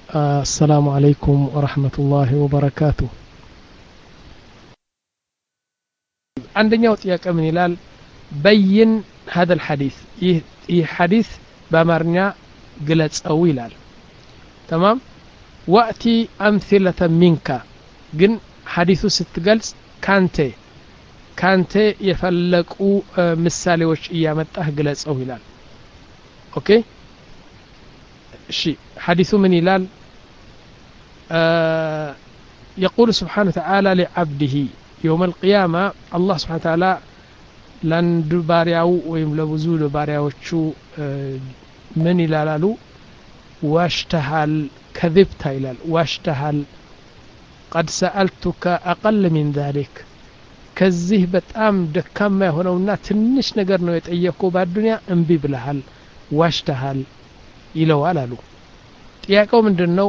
السلام عليكم ورحمة الله وبركاته عندنا ጥያቄ ምን ይላል በይን هذا الحديث ይህ ሐዲስ በአማርኛ ግለጸው ይላል ተማም ወእቲ አምثለة ሚንካ ግን ሐዲሱ ስትገልጽ ካንተ ካንተ የፈለቁ ምሳሌዎች እያመጣህ ግለጸው ይላል ኦኬ እሺ ሐዲሱ ምን ይላል يقول سبحانه وتعالى لعبده يوم القيامة الله سبحانه وتعالى ለአንድ ባሪያው ወይም ለብዙ ባሪያዎቹ ምን ይላላሉ ዋሽተሃል ከذብታ ይላል ዋሽተሃል ቀድ ሰአልቱከ አቀል ሚን ذሊክ ከዚህ በጣም ደካማ የሆነውና ትንሽ ነገር ነው የጠየቅከው በአዱንያ እምቢ ብለሃል ዋሽተሃል ይለዋል አሉ ጥያቄው ምንድን ነው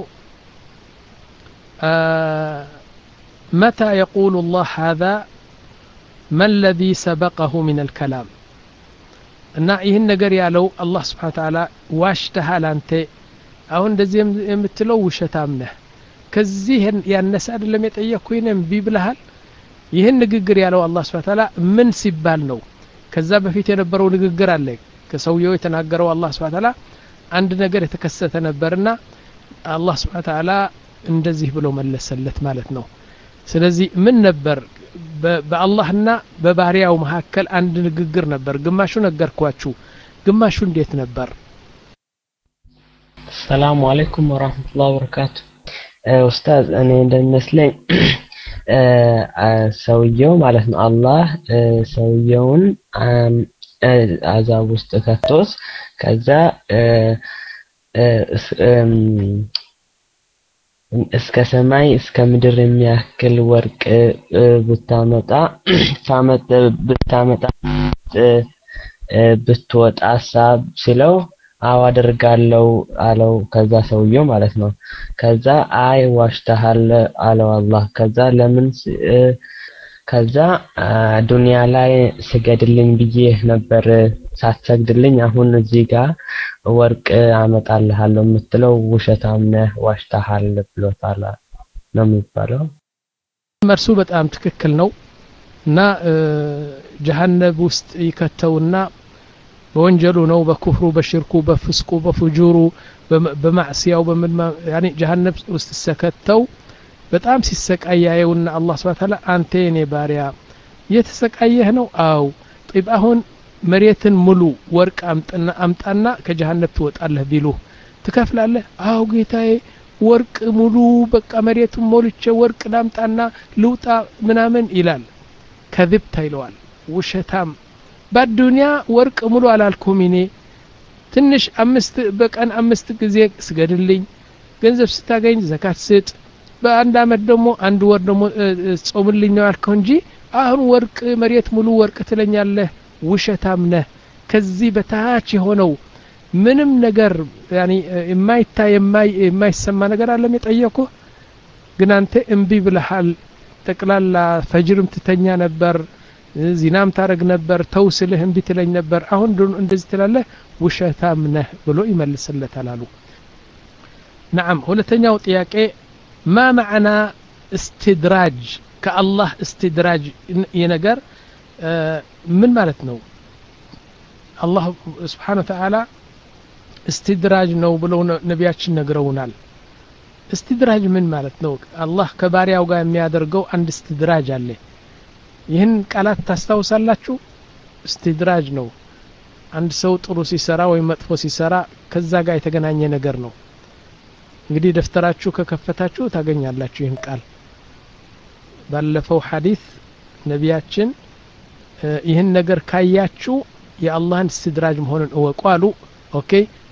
መታ የቁሉ ላህ ሀዛ ما الذي سبقه من الكلام እና ይህን ነገር ያለው አላህ ስብሓን ተዓላ ዋሽተሃል አንተ አሁን እንደዚህ የምትለው ውሸታም ነህ ከዚህ ያነሰ አይደለም የጠየቅኩኝ እምቢ ብልሃል ይህን ንግግር ያለው አላህ ስብሓን ተዓላ ምን ሲባል ነው ከዛ በፊት የነበረው ንግግር አለ ከሰውየው የተናገረው አላህ ስብሓን ተዓላ አንድ ነገር የተከሰተ ነበርና አላህ ስብሓን ተዓላ እንደዚህ ብሎ መለሰለት ማለት ነው ስለዚህ ምን ነበር በአላህና በባሪያው መካከል አንድ ንግግር ነበር ግማሹ ነገርኳችሁ ግማሹ እንዴት ነበር ሰላሙ አለይኩም ወራህመቱላሂ ወበረካቱ ኡስታዝ እኔ እንደሚመስለኝ ሰውየው ማለት ነው አላህ ሰውየውን አዛብ ውስጥ ከቶስ ከዛ እስከ ሰማይ እስከ ምድር የሚያክል ወርቅ ብታመጣ ብታመጣ ብትወጣ ሀሳብ ሲለው አዎ አደርጋለሁ አለው ከዛ ሰውየው ማለት ነው ከዛ አይ ዋሽተሃል አለው አላህ ከዛ ለምን ከዛ ዱንያ ላይ ስገድልኝ ብዬ ነበር ሳትሰግድልኝ አሁን እዚህ ጋር ወርቅ አመጣልሃለሁ የምትለው ውሸታም ነህ ዋሽተሃል ብሎታል ነው የሚባለው መልሱ በጣም ትክክል ነው እና ጀሀነብ ውስጥ ይከተውና በወንጀሉ ነው በኩፍሩ በሽርኩ በፍስቁ በፉጁሩ በማዕስያው በምን ያኔ ጀሀነብ ውስጥ ሰከተው በጣም ሲሰቃይ ያየውና አላህ ስብሐ ተዓላ አንተ የኔ ባሪያ እየተሰቃየህ ነው አው ጢብ አሁን መሬትን ሙሉ ወርቅ አምጥና አምጣና ከጀሃነብ ትወጣለህ ቢሉ ትከፍላለህ አው ጌታዬ ወርቅ ሙሉ በቃ መሬቱን ሞልቼ ወርቅ ላምጣና ልውጣ ምናምን ይላል ከذብታ ይለዋል ውሸታም በአዱንያ ወርቅ ሙሉ አላልኩም እኔ ትንሽ አምስት በቀን አምስት ጊዜ ስገድልኝ ገንዘብ ስታገኝ ዘካት ስጥ በአንድ አመት ደግሞ አንድ ወር ደግሞ ጾምልኝ ነው ያልከው እንጂ አሁን ወርቅ መሬት ሙሉ ወርቅ ትለኛለህ ውሸታም ነህ ከዚህ በታች የሆነው ምንም ነገር የማይታይ የማይሰማ ነገር አለም የጠየቁ ግን አንተ እምቢ ብለሃል ጠቅላላ ፈጅርም ትተኛ ነበር ዚናም ታረግ ነበር ተው ስልህ እምቢ ትለኝ ነበር አሁን እንደዚህ ትላለህ ውሸታም ነህ ብሎ ይመልስለታል አሉ ናም ሁለተኛው ጥያቄ ማ ማዕና እስትድራጅ ከአላህ እስትድራጅ የነገር ምን ማለት ነው አላህ ስብሓን ወተዓላ እስትድራጅ ነው ብለው ነቢያችን ነግረውናል እስትድራጅ ምን ማለት ነው አላህ ከባሪያው ጋር የሚያደርገው አንድ እስትድራጅ አለ ይህን ቃላት ታስታውሳላችሁ እስትድራጅ ነው አንድ ሰው ጥሩ ሲሰራ ወይም መጥፎ ሲሰራ ከዛ ጋር የተገናኘ ነገር ነው እንግዲህ ደፍተራችሁ ከከፈታችሁ ታገኛላችሁ ይህን ቃል ባለፈው ሐዲስ ነቢያችን ይህን ነገር ካያችሁ የአላህን እስትድራጅ መሆኑን እወቁ አሉ ኦኬ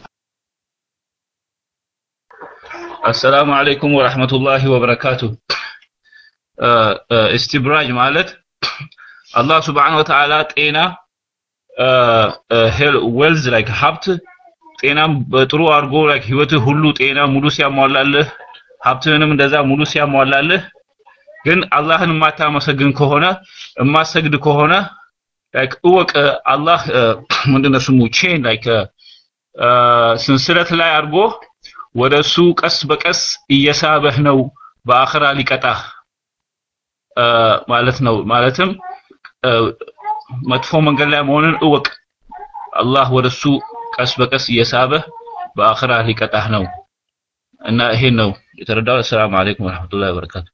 አሰላሙ አለይኩም ወራህመቱላሂ ወበረካቱ እስትብራጅ ማለት አላህ ስብሓን ወተዓላ ጤና ዌልዝ ላይክ ሀብት ጤናም በጥሩ አድርጎ ላይክ ህይወትህ ሁሉ ጤና ሙሉ ሲያሟላልህ ሀብትህንም እንደዛ ሙሉ ሲያሟላልህ ግን አላህን የማታመሰግን ከሆነ የማሰግድ ከሆነ ላይክ እወቅ አላህ ምንድነው ስሙ ቼን ላይክ ሰንሰለት ላይ አድርጎ ወደሱ ቀስ በቀስ እየሳበህ ነው በአኽራ ሊቀጣህ ማለት ነው ማለትም መጥፎ መንገድ ላይ መሆንን እወቅ አላህ ወደሱ ቀስ በቀስ እየሳበህ በአኽራ ሊቀጣህ ነው እና ይሄን ነው የተረዳው ሰላም አለይኩም ወራህመቱላሂ ወበረካቱ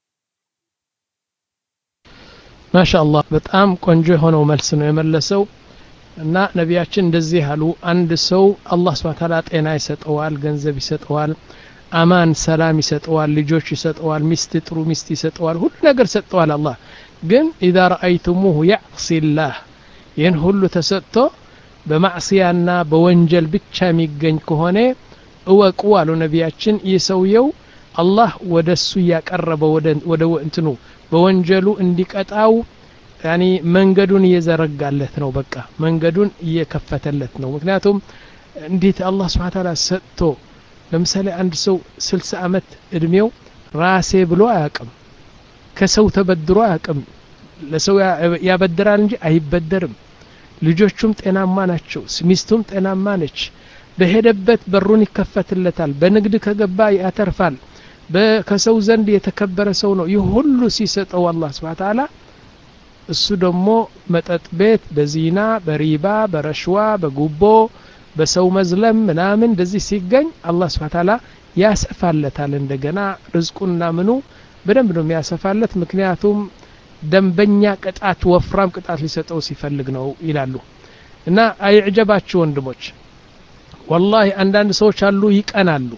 ማሻአላህ በጣም ቆንጆ የሆነው መልስ ነው የመለሰው እና ነቢያችን እንደዚህ አሉ አንድ ሰው አላህ ስብሐ ተዓላ ጤና ይሰጠዋል ገንዘብ ይሰጠዋል አማን ሰላም ይሰጠዋል ልጆች ይሰጠዋል ሚስት ጥሩ ሚስት ይሰጠዋል ሁሉ ነገር ሰጠዋል አላህ ግን ኢዛ ረአይቱሙሁ ያዕሲላህ ይህን ሁሉ ተሰጥቶ በማዕስያና በወንጀል ብቻ የሚገኝ ከሆነ እወቁ አሉ ነቢያችን ይህ ሰውየው አላህ ወደ እሱ እያቀረበ ወደ እንትኑ በወንጀሉ እንዲቀጣው ያኒ መንገዱን እየዘረጋለት ነው በቃ መንገዱን እየከፈተለት ነው ምክንያቱም እንዴት አላህ ስብሓ ታላ ሰጥቶ ለምሳሌ አንድ ሰው ስልሳ ዓመት እድሜው ራሴ ብሎ አያቅም ከሰው ተበድሮ አያቅም ለሰው ያበድራል እንጂ አይበደርም ልጆቹም ጤናማ ናቸው ሚስቱም ጤናማ ነች በሄደበት በሩን ይከፈትለታል በንግድ ከገባ ያተርፋል ከሰው ዘንድ የተከበረ ሰው ነው ይህ ሁሉ ሲሰጠው አላህ ስብሓ ተዓላ እሱ ደግሞ መጠጥ ቤት በዚና በሪባ በረሽዋ በጉቦ በሰው መዝለም ምናምን እንደዚህ ሲገኝ አላህ ስብሓ ተዓላ ያሰፋለታል እንደገና ርዝቁና ምኑ በደንብ ነው የሚያሰፋለት ምክንያቱም ደንበኛ ቅጣት ወፍራም ቅጣት ሊሰጠው ሲፈልግ ነው ይላሉ እና አይዕጀባችሁ ወንድሞች ወላሂ አንዳንድ ሰዎች አሉ ይቀናሉ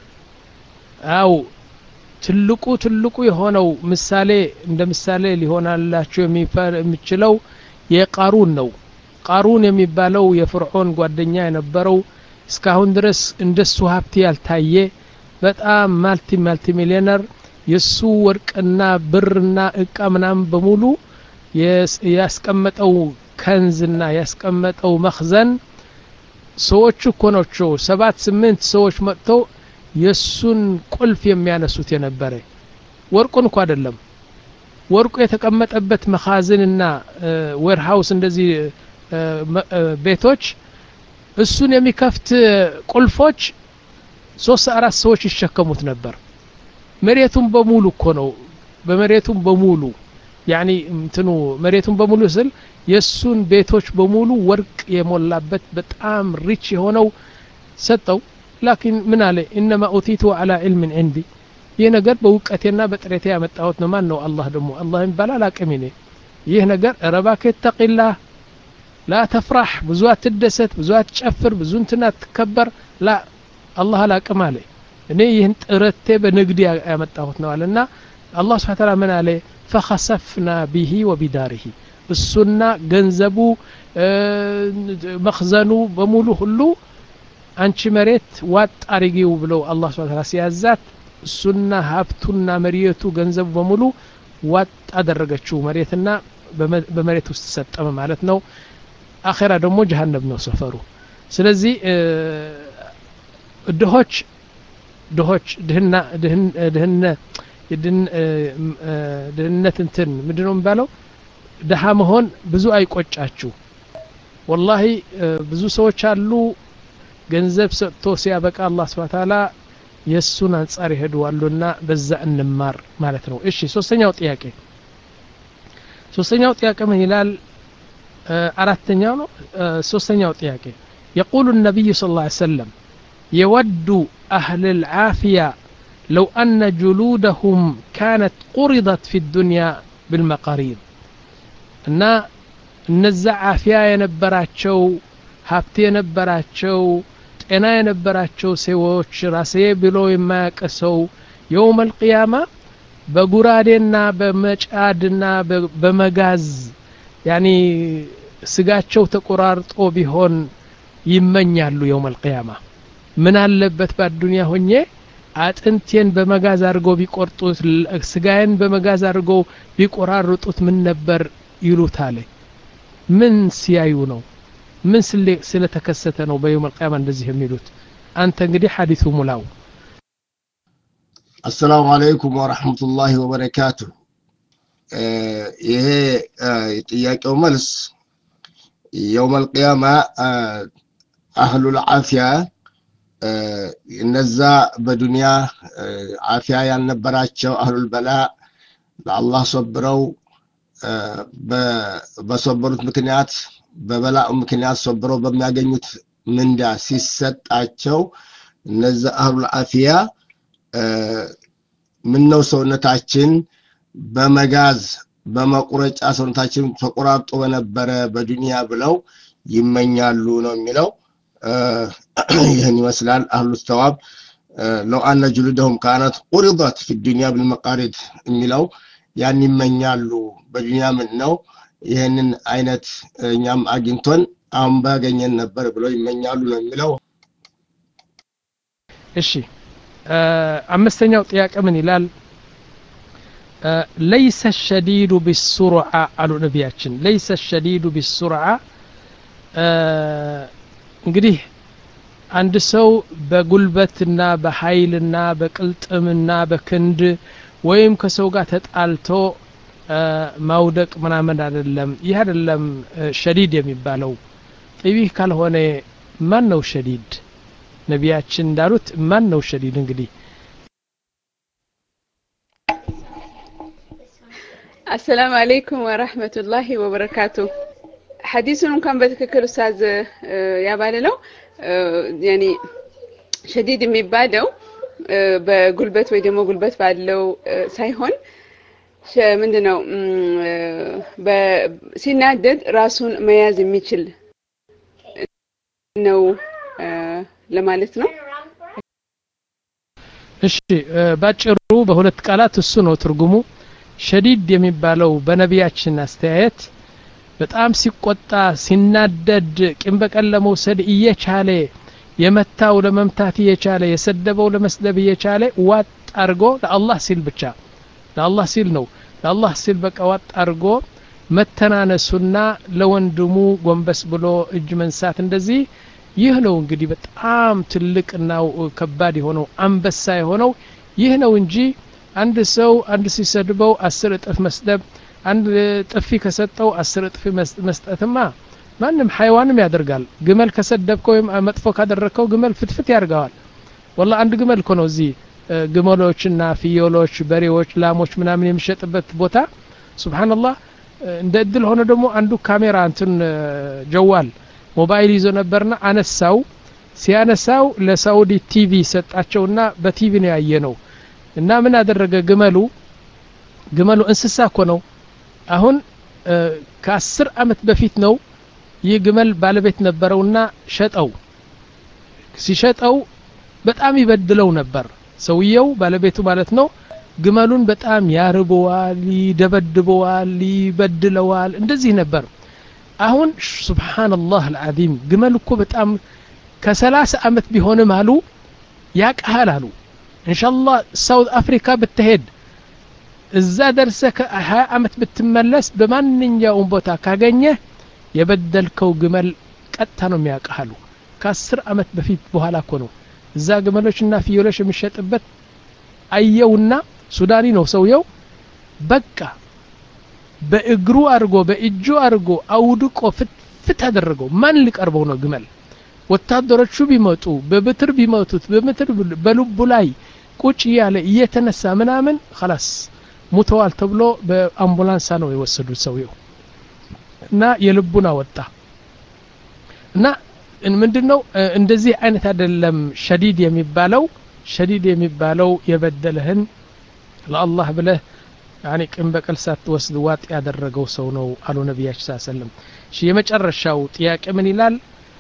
አው ትልቁ ትልቁ የሆነው ምሳሌ እንደ ምሳሌ ሊሆናላቸው የሚችለው የቃሩን ነው ቃሩን የሚባለው የፍርዖን ጓደኛ የነበረው እስካሁን ድረስ እንደሱ ሀብት ያልታየ በጣም ማልቲ ማልቲ ሚሊዮነር የሱ ወርቅና ብርና እቃ ምናምን በሙሉ ያስቀመጠው ከንዝና ያስቀመጠው መክዘን ሰዎቹ እኮ ናቸው ሰባት ስምንት ሰዎች መጥተው የሱን ቁልፍ የሚያነሱት የነበረ ወርቁን እኮ አይደለም ወርቁ የተቀመጠበት መኻዝንና ዌርሃውስ እንደዚህ ቤቶች እሱን የሚከፍት ቁልፎች ሶስት አራት ሰዎች ይሸከሙት ነበር መሬቱን በሙሉ እኮ ነው በመሬቱን በሙሉ ያኒ እንትኑ መሬቱን በሙሉ ስል የእሱን ቤቶች በሙሉ ወርቅ የሞላበት በጣም ሪች የሆነው ሰጠው ላኪን ምን አለ ኢነማ ኡቲቱ አላ ዕልምን ዕንዲ ይህ ነገር በእውቀቴና በጥሬቴ ያመጣሁት ነው ማን ነው አላህ ደግሞ አላህ የሚባል አቅም ኔ ይህ ነገር ረባክ ተቂላህ ላ ተፍራህ ብዙ አትደሰት ብዙ አትጨፍር ብዙ እንትን አትከበር ላ አላህ አላቅም አለ እኔ ይህን ጥረቴ በንግድ ያመጣሁት ነው አለና አላህ ስብሓ ተላ ምን አለ ፈኸሰፍና ቢሂ ወቢዳሪሂ እሱና ገንዘቡ መክዘኑ በሙሉ ሁሉ አንቺ መሬት ዋጥ አርጊው ብለው አላህ ስብሓ ተላ ሲያዛት እሱና ሀብቱና መሬቱ ገንዘቡ በሙሉ ዋጥ አደረገችው መሬትና በመሬት ውስጥ ሰጠመ ማለት ነው አኼራ ደግሞ ጀሃነም ነው ሰፈሩ ስለዚህ ድሆች ድሆች ድህና ድህነ ድህነት እንትን ምንድን ነው የሚባለው ድሃ መሆን ብዙ አይቆጫችሁ ወላሂ ብዙ ሰዎች አሉ ገንዘብ ሰጥቶ ሲያበቃ አላህ ስብሓ ታላ የእሱን አንጻር ይሄዱዋሉና በዛ እንማር ማለት ነው እሺ ሶስተኛው ጥያቄ ሶስተኛው ጥያቄ ምን ይላል አራተኛው ነው ሶስተኛው ጥያቄ يقول النبي صلى الله عليه وسلم يود أهل العافية لو أن جلودهم كانت قرضت في الدنيا بالمقاريض እና እነዛ አፊያ የነበራቸው ሀብት የነበራቸው ጤና የነበራቸው ሰዎች ራሴ ብሎ የማያውቅ ሰው የውም አልቅያማ በጉራዴና በመጫድና በመጋዝ ያኒ ስጋቸው ተቆራርጦ ቢሆን ይመኛሉ የውም አልቅያማ ምን አለበት በአዱንያ ሆኜ አጥንቴን በመጋዝ አድርገው ቢቆርጡት ስጋዬን በመጋዝ አድርገው ቢቆራርጡት ምን ነበር ይሉታል ምን ሲያዩ ነው ምን ስለተከሰተ ነው በየውም አልቅያማ እንደዚህ የሚሉት አንተ እንግዲህ ሐዲሱ ሙላው አሰላሙ አለይኩም ወረሕመቱላሂ ወበረካቱ ይሄ ጥያቄው መልስ የውም አልቅያማ አህሉል ዓፊያ እነዛ በዱንያ አፊያ ያልነበራቸው አህሉል በላ ለአላህ ሶብረው በሶበሩት ምክንያት በበላኡ ምክንያት ሶብረው በሚያገኙት ምንዳ ሲሰጣቸው እነዚ አህሉል አፊያ ምነው ሰውነታችን በመጋዝ በመቁረጫ ሰውነታችን ተቆራርጦ በነበረ በዱንያ ብለው ይመኛሉ ነው የሚለው ይህን ይመስላል አህሉ ተዋብ ለው አነ ጅሉደሁም ካነት ቁሪضት ፊ ዱንያ ብልመቃሪድ የሚለው ያን ይመኛሉ በዱንያ ምን ነው ይህንን አይነት እኛም አግኝቶን አሁን ባገኘን ነበር ብለው ይመኛሉ ነው የሚለው እሺ አምስተኛው ጥያቄ ምን ይላል ለይሰ ሸዲዱ ቢሱርዓ አሉ ነቢያችን ለይሰ ሸዲዱ ቢሱርዓ እንግዲህ አንድ ሰው በጉልበትና በኃይልና በቅልጥምና በክንድ ወይም ከሰው ጋር ተጣልቶ ማውደቅ ምናምን አይደለም ይህ አይደለም ሸዲድ የሚባለው ጥቢህ ካልሆነ ማን ነው ሸዲድ ነቢያችን እንዳሉት ማን ነው ሸዲድ እንግዲህ አሰላሙ አለይኩም ወራህመቱላሂ ወበረካቱ ሐዲሱን እንኳን በትክክል ኡስታዝ ያባልለው ያኒ ሸዲድ የሚባለው በጉልበት ወይ ደግሞ ጉልበት ባለው ሳይሆን ምንድነው ሲናደድ ራሱን መያዝ የሚችል ነው ለማለት ነው እሺ ባጭሩ በሁለት ቃላት እሱ ነው ትርጉሙ ሸዲድ የሚባለው በነቢያችን አስተያየት በጣም ሲቆጣ ሲናደድ ቂም በቀል ለመውሰድ እየቻለ የመታው ለመምታት እየቻለ የሰደበው ለመስደብ እየቻለ ዋጥ አርጎ ለአላህ ሲል ብቻ ለአላህ ሲል ነው ለአላህ ሲል በቃ ዋጥ አርጎ መተናነሱና ለወንድሙ ጎንበስ ብሎ እጅ መንሳት እንደዚህ ይህ ነው እንግዲህ በጣም ትልቅና ከባድ የሆነው አንበሳ የሆነው ይህ ነው እንጂ አንድ ሰው አንድ ሲሰድበው አስር እጥፍ መስደብ አንድ ጥፊ ከሰጠው አስር እጥፍ መስጠትማ ማንም ሐይዋንም ያደርጋል ግመል ከሰደብከው ወይም መጥፎ ካደረግከው ግመል ፍትፍት ያደርገዋል ወላ አንድ ግመል እኮ ነው እዚህ ግመሎችና ፍየሎች በሬዎች ላሞች ምናምን የሚሸጥበት ቦታ ሱብሓንላህ እንደ እድል ሆነ ደግሞ አንዱ ካሜራ እንትን ጀዋል ሞባይል ይዞ ነበርና አነሳው ሲያነሳው ለሳውዲ ቲቪ ሰጣቸውና በቲቪ ነው ያየ ነው እና ምን አደረገ ግመሉ ግመሉ እንስሳ እኮ ነው አሁን ከአስር አመት በፊት ነው ይህ ግመል ባለቤት ነበረውና ሸጠው ሲሸጠው በጣም ይበድለው ነበር ሰውየው ባለቤቱ ማለት ነው ግመሉን በጣም ያርበዋል ይደበድበዋል ይበድለዋል እንደዚህ ነበር አሁን ሱብሓንላህ አልዓዚም ግመል እኮ በጣም ከሰላሳ አመት ቢሆንም አሉ ያቀሃል አሉ እንሻላህ ሳውት አፍሪካ ብትሄድ እዛ ደርሰ ከሀያ አመት ብትመለስ በማንኛውም ቦታ ካገኘህ የበደልከው ግመል ቀጥታ ነው የሚያውቅሃሉ ከአስር አመት በፊት በኋላ እኮ ነው እዛ ግመሎችና ፍየሎች የሚሸጥበት አየውና ሱዳኒ ነው ሰውየው በቃ በእግሩ አድርጎ በእጁ አድርጎ አውድቆ ፍትፍት አደረገው ማን ሊቀርበው ነው ግመል ወታደሮቹ ቢመጡ በብትር ቢመቱት በምትር በልቡ ላይ ቁጭ እያለ እየተነሳ ምናምን ላስ ሙተዋል ተብሎ በአምቡላንሳ ነው የወሰዱት ሰውየው እና የልቡን አወጣ እና ምንድን ነው እንደዚህ አይነት አይደለም ሸዲድ የሚባለው ሸዲድ የሚባለው የበደለህን ለአላህ ብለህ ያኒ ቅን በቀል ሳትወስድ ዋጥ ያደረገው ሰው ነው አሉ ነቢያችን ስ ሰለም እሺ የመጨረሻው ጥያቄ ምን ይላል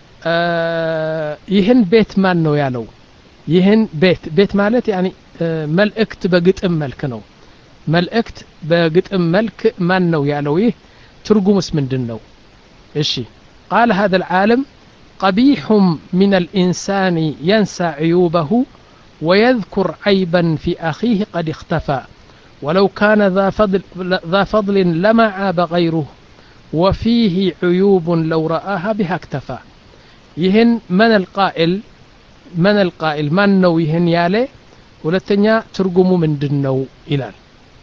ይህን ቤት ማን ነው ያለው ይህን ቤት ቤት ማለት ያኒ መልእክት በግጥም መልክ ነው መልእክት በግጥም መልክ ማን ነው ያለው ይህ ትርጉምስ ምንድን ነው እሺ ቃል هذا العالم قبيح من الإنسان ينسى عيوبه ويذكر عيبا في أخيه قد اختفى ولو كان ذا فضل, ذا فضل لما عاب غيره وفيه عيوب لو رآها بها اكتفى يهن من القائل من القائل من نو يهن يالي ሁለተኛ ትርጉሙ ምንድን ነው ይላል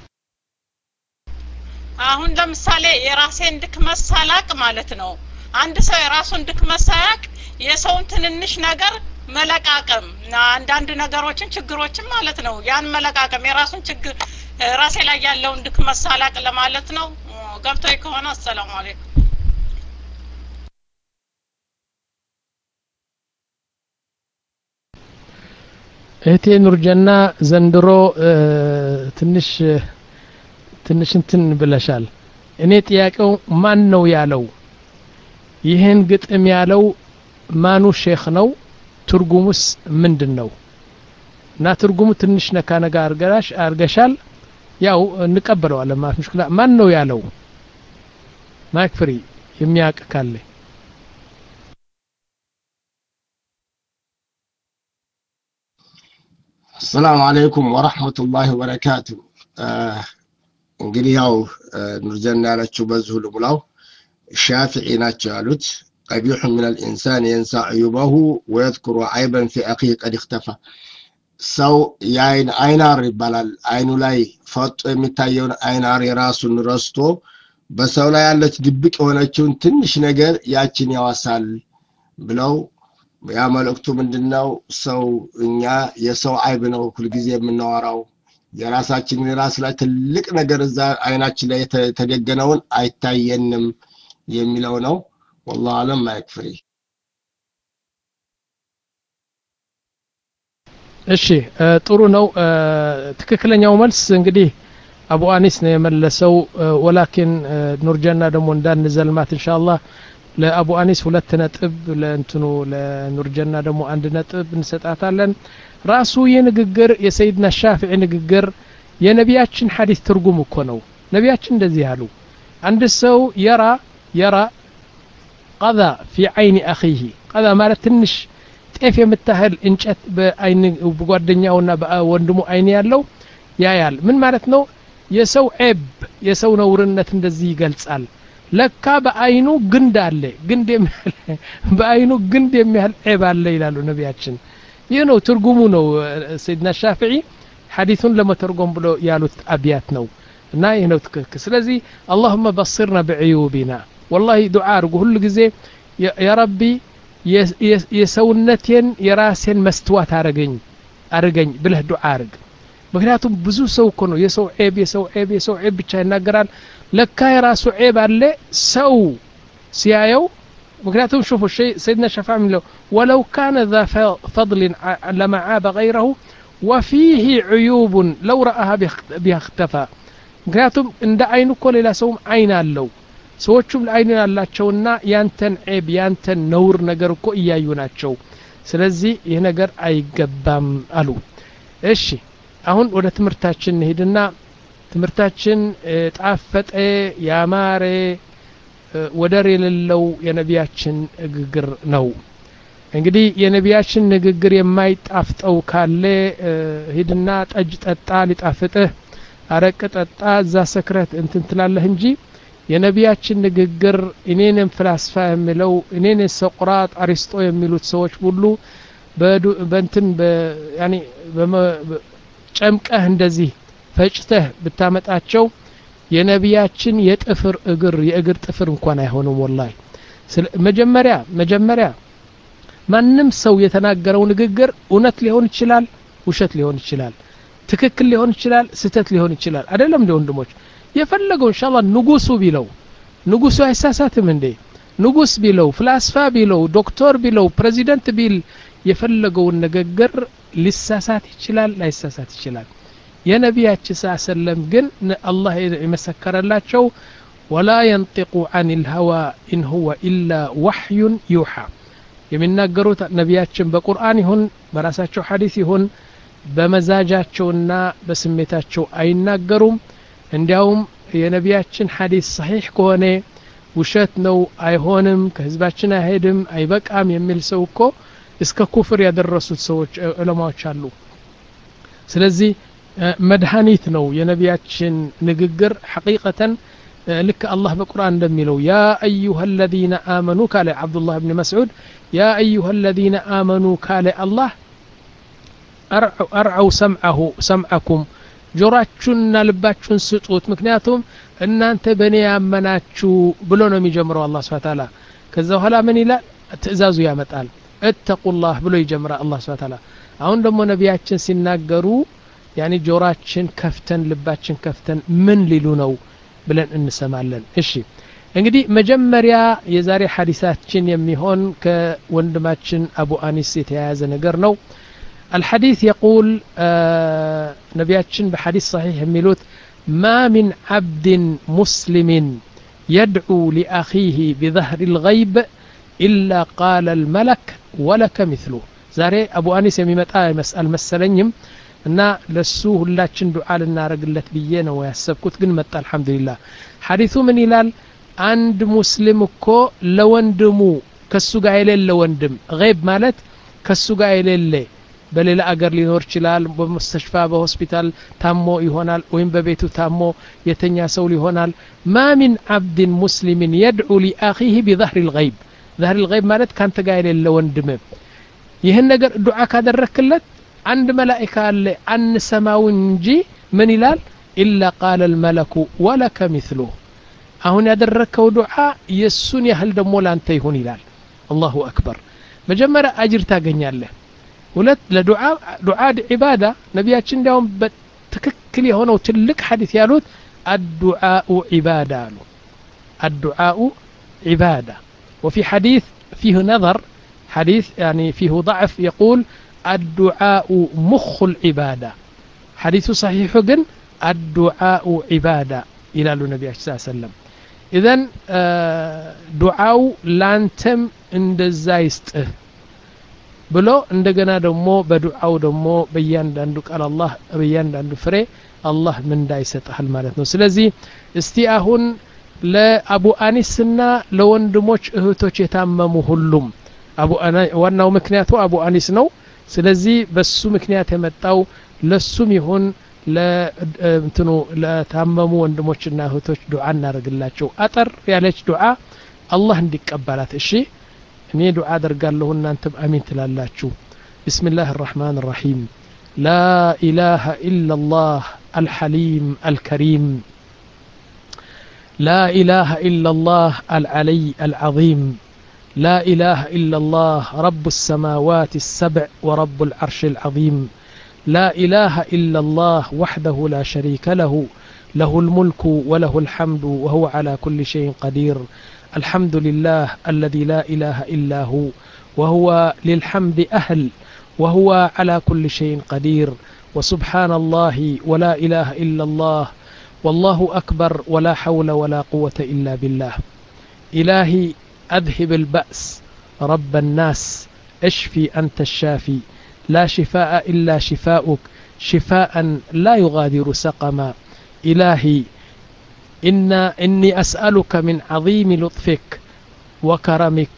አሁን ለምሳሌ የራሴን ድክመት ሳላቅ ማለት ነው አንድ ሰው የራሱን ድክመት ሳያቅ የሰውን ትንንሽ ነገር መለቃቀም አንዳንድ ነገሮችን ችግሮችን ማለት ነው። ያን መለቃቀም የራሱን ችግር ራሴ ላይ ያለውን ድክመት ሳላቅ ለማለት ነው። ገብቶኝ ከሆነ አሰላሙ አለይኩም። እህቴ ኑርጀና ዘንድሮ ትንሽ ትንሽ እንትን ብለሻል። እኔ ጥያቄው ማን ነው ያለው? ይህን ግጥም ያለው ማኑ ሼክ ነው? ትርጉሙስ ምንድን ነው? እና ትርጉሙ ትንሽ ነካ ነጋ አርገራሽ አርገሻል። ያው እንቀበለዋለን ማለት ሙሽክላ። ማን ነው ያለው? ማይክ ፍሪ የሚያውቅ ካለ አሰላሙ አለይኩም ወረሕመቱላሂ ወበረካቱ። እንግዲህ ያው ኑርጀና ያለችው በዚሁ ልሙላው ሻፊዒ ናቸው ያሉት ቀቢሑ ምን ልኢንሳን የንሳ ዕዩበሁ ወየذኩሩ ዓይበን ፊ አኺህ ቀድ እክተፋ ሰው የአይን አይናር ይባላል። አይኑ ላይ ፈጦ የሚታየውን አይናር የራሱን ረስቶ በሰው ላይ ያለች ድብቅ የሆነችውን ትንሽ ነገር ያችን ያዋሳል ብለው ያ መልእክቱ ምንድነው? ሰው እኛ የሰው አይብ ነው ሁልጊዜ የምናወራው የራሳችን የራስ ላይ ትልቅ ነገር እዛ አይናችን ላይ የተደገነውን አይታየንም የሚለው ነው። ወላሁ አለም ማይክፍሪ እሺ ጥሩ ነው። ትክክለኛው መልስ እንግዲህ አቡ አኒስ ነው የመለሰው። ወላኪን ኑርጀና ደግሞ እንዳንዘልማት ኢንሻአላህ ለአቡ አኒስ ሁለት ነጥብ ለእንትኑ ለኑርጀና ደግሞ አንድ ነጥብ እንሰጣታለን። ራሱ ይህ ንግግር የሰይድና ሻፊዒ ንግግር የነቢያችን ሐዲስ ትርጉም እኮ ነው። ነቢያችን እንደዚህ አሉ። አንድ ሰው የራ የራ ቀዛ ፊ አይኒ አኺህ ቀዛ ማለት ትንሽ ጤፍ የምታህል እንጨት በአይን በጓደኛውና በወንድሙ አይን ያለው ያያል። ምን ማለት ነው? የሰው ዔብ የሰው ነውርነት እንደዚህ ይገልጻል። ለካ በአይኑ ግንድ አለ ግንድ የሚያህል በአይኑ ግንድ የሚያህል ዔብ አለ ይላሉ ነቢያችን። ይህ ነው ትርጉሙ ነው። ሰይድና ሻፊዒ ሐዲሱን ለመተርጎም ብሎ ያሉት አብያት ነው እና ይህ ነው ትክክል። ስለዚህ አላሁመ በሲርና ብዕዩቢና ወላሂ ዱዓ አድርጉ ሁሉ ጊዜ ያ ረቢ የሰውነቴን የራሴን መስትዋት አረገኝ አርገኝ ብለህ ዱዓ አርግ። ምክንያቱም ብዙ ሰው እኮ ነው የሰው ዔብ የሰው ዔብ የሰው ዔብ ብቻ ይናገራል። ለካ የራሱ ዔብ አለ ሰው ሲያየው ምክንያቱም ሹፉ ሰይድና ሸፋ የሚለው ወለው ካነ ዛ ፈضልን ለማ ዓበ ገይረሁ ወፊህ ዕዩቡን ለው ረአሃ ቢሃ እክተፋ ምክንያቱም እንደ አይኑ እኮ ሌላ ሰውም አይን አለው ሰዎቹም አይን ያላቸውና ያንተን ዔብ ያንተን ነውር ነገር እኮ እያዩ ናቸው ስለዚህ ይህ ነገር አይገባም አሉ እሺ አሁን ወደ ትምህርታችን እንሄድና ትምህርታችን ጣፈጠ ያማረ ወደር የሌለው የነቢያችን ንግግር ነው እንግዲህ የነቢያችን ንግግር የማይጣፍጠው ካለ ሂድና ጠጅ ጠጣ ሊጣፍጥህ አረቅ ጠጣ እዛ ሰክረት እንትን ትላለህ እንጂ የነቢያችን ንግግር እኔንም ፍላስፋ የሚለው እኔን ሰቁራጥ አሪስጦ የሚሉት ሰዎች ሁሉ በእንትን ጨምቀህ እንደዚህ ፈጭተህ ብታመጣቸው የነቢያችን የጥፍር እግር የእግር ጥፍር እንኳን አይሆንም ወላሂ መጀመሪያ መጀመሪያ ማንም ሰው የተናገረው ንግግር እውነት ሊሆን ይችላል ውሸት ሊሆን ይችላል ትክክል ሊሆን ይችላል ስተት ሊሆን ይችላል አይደለም እንደ ወንድሞች የፈለገው እንሻላ ንጉሱ ቢለው ንጉሱ አይሳሳትም እንዴ ንጉስ ቢለው ፍላስፋ ቢለው ዶክተር ቢለው ፕሬዚደንት ቢል የፈለገውን ንግግር ሊሳሳት ይችላል ላይሳሳት ይችላል የነቢያችን ስ ሰለም ግን አላህ የመሰከረላቸው ወላ የንጢቁ አን ልሀዋ ኢን ሁወ ኢላ ዋሕዩን ዩሓ የሚናገሩት ነቢያችን በቁርአን ይሁን በራሳቸው ሐዲስ ይሁን በመዛጃቸውና በስሜታቸው አይናገሩም እንዲያውም የነቢያችን ሐዲስ ሰሒሕ ከሆነ ውሸት ነው አይሆንም ከህዝባችን አይሄድም አይበቃም የሚል ሰው እኮ እስከ ኩፍር ያደረሱት ሰዎች ዑለማዎች አሉ ስለዚህ መድኃኒት ነው የነቢያችን ንግግር ሐቂቀተን ልክ አላህ በቁርአን እንደሚለው ያ አዩሃ አለዚነ አመኑ ካለ ዓብዱላህ ብን መስዑድ ያ አዩሃ አለዚነ አመኑ ካለ አላህ አርዐው ሰምዐሁ ሰምዐኩም ጆሮአችሁንና ልባችሁን ስጡት ምክንያቱም እናንተ በእኔ ያመናችሁ ብሎ ነው የሚጀምረው አላህ ስብሐ ተዓላ ከዛ በኋላ ምን ይላል ትእዛዙ ያመጣል እተቁላህ ብሎ ይጀምራል አላህ ስብሐ ተዓላ አሁን ደግሞ ነቢያችን ሲናገሩ ያኒ ጆራችን ከፍተን ልባችን ከፍተን ምን ሊሉ ነው ብለን እንሰማለን እሺ እንግዲህ መጀመሪያ የዛሬ ሐዲሳችን የሚሆን ከወንድማችን አቡ አኒስ የተያያዘ ነገር ነው الحديث يقول آه نبياتشن بحديث صحيح ميلوت ما من عبد مسلم يدعو لأخيه بظهر الغيب إلا قال الملك ولك مثله ዛሬ አቡ አኒስ የሚመጣ አልመሰለኝም እና ለሱ ሁላችን ዱዓ ልናረግለት ብዬ ነው ያሰብኩት ግን መጣ አልሐምዱሊላህ ሐዲሱ ምን ይላል አንድ ሙስሊም እኮ ለወንድሙ ከሱ ጋር የሌለ ወንድም ገይብ ማለት ከሱ ጋር የሌለ በሌላ አገር ሊኖር ይችላል በሙስተሽፋ በሆስፒታል ታሞ ይሆናል ወይም በቤቱ ታሞ የተኛ ሰው ሊሆናል ማ ሚን አብድን ሙስሊምን የድዑ ሊአኺህ ቢዛህሪ ልገይብ ዛህሪ ልገይብ ማለት ካንተ ጋር የሌለ ወንድም ይህን ነገር ዱዓ ካደረክለት አንድ መላኢካ አለ አንሰማው እንጂ ምን ይላል ኢላ ቃለ ልመለኩ ወለከ ሚስሉ አሁን ያደረግከው ዱዓ የእሱን ያህል ደግሞ ላንተ ይሁን ይላል አላሁ አክበር መጀመሪያ አጅር ታገኛለህ ሁለት ለዱዓ ዱዓ ዒባዳ ነቢያችን እንዲያውም በትክክል የሆነው ትልቅ ሐዲስ ያሉት አዱዓኡ ዒባዳ አሉ አዱዓኡ ዒባዳ وفي حديث فيه نظر حديث يعني فيه ضعف يقول الدعاء مخ العبادة حديث صحيح جن الدعاء عبادة إلى النبي صلى الله عليه وسلم إذن دعاء لانتم እንደዛ ይስጥህ ብሎ እንደገና ደግሞ በዱዓው ደግሞ በእያንዳንዱ ቃል አላህ በእያንዳንዱ ፍሬ አላህ ምንዳ ይሰጥሃል ማለት ነው ስለዚህ እስቲ አሁን ለአቡ አኒስና ለወንድሞች እህቶች የታመሙ ሁሉም ዋናው ምክንያቱ አቡ አኒስ ነው ስለዚህ በሱ ምክንያት የመጣው ለሱም ይሁን ለእንትኑ ለታመሙ ወንድሞችና እህቶች ዱዓ እናደርግላቸው አጠር ያለች ዱዓ አላህ እንዲቀበላት እሺ እኔ ዱዓ አደርጋለሁ እናንተም አሚን ትላላችሁ بسم الله الرحمن الرحيم لا إله إلا الله الحليم الكريم لا إله إلا الله العلي العظيم لا إله إلا الله رب السماوات السبع ورب العرش العظيم لا إله إلا الله وحده لا شريك له له الملك وله الحمد وهو على كل شيء قدير الحمد لله الذي لا إله إلا هو وهو للحمد أهل وهو على كل شيء قدير وسبحان الله ولا إله إلا الله والله أكبر ولا حول ولا قوة إلا بالله إلهي أذهب البأس رب الناس اشفي أنت الشافي لا شفاء إلا شفاؤك شفاء لا يغادر سقما إلهي إن إني أسألك من عظيم لطفك وكرمك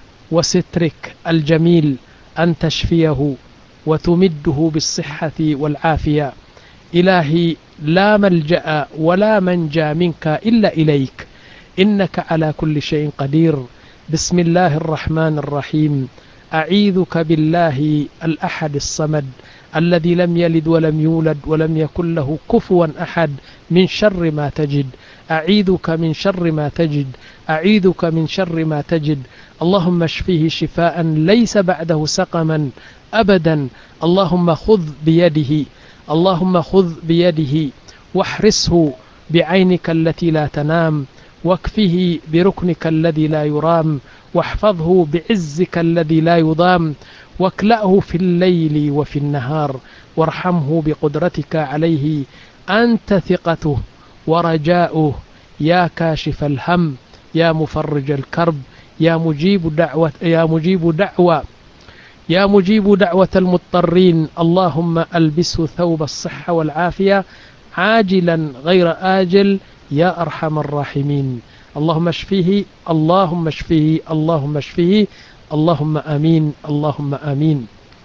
وسترك الجميل أن تشفيه وتمده بالصحة والعافية إلهي لا ملجأ ولا منجى منك إلا إليك إنك على كل شيء قدير بسم الله الرحمن الرحيم أعيذك بالله الأحد الصمد الذي لم يلد ولم يولد ولم يكن له كفوا أحد من شر ما تجد أعيذك من شر ما تجد أعيذك من شر ما تجد اللهم اشفيه شفاء ليس بعده سقما أبدا اللهم خذ بيده اللهم خذ بيده واحرسه بعينك التي لا تنام واكفه بركنك الذي لا يرام واحفظه بعزك الذي لا يضام واكلأه في الليل وفي النهار وارحمه بقدرتك عليه أنت ثقته ورجاؤه يا كاشف الهم يا مفرج الكرب يا مجيب دعوة يا مجيب دعوة يا مجيب دعوة المضطرين اللهم ألبسه ثوب الصحة والعافية عاجلا غير آجل يا أرحم الراحمين اللهم اشفيه اللهم اشفيه اللهم اشفيه اللهم امين اللهم امين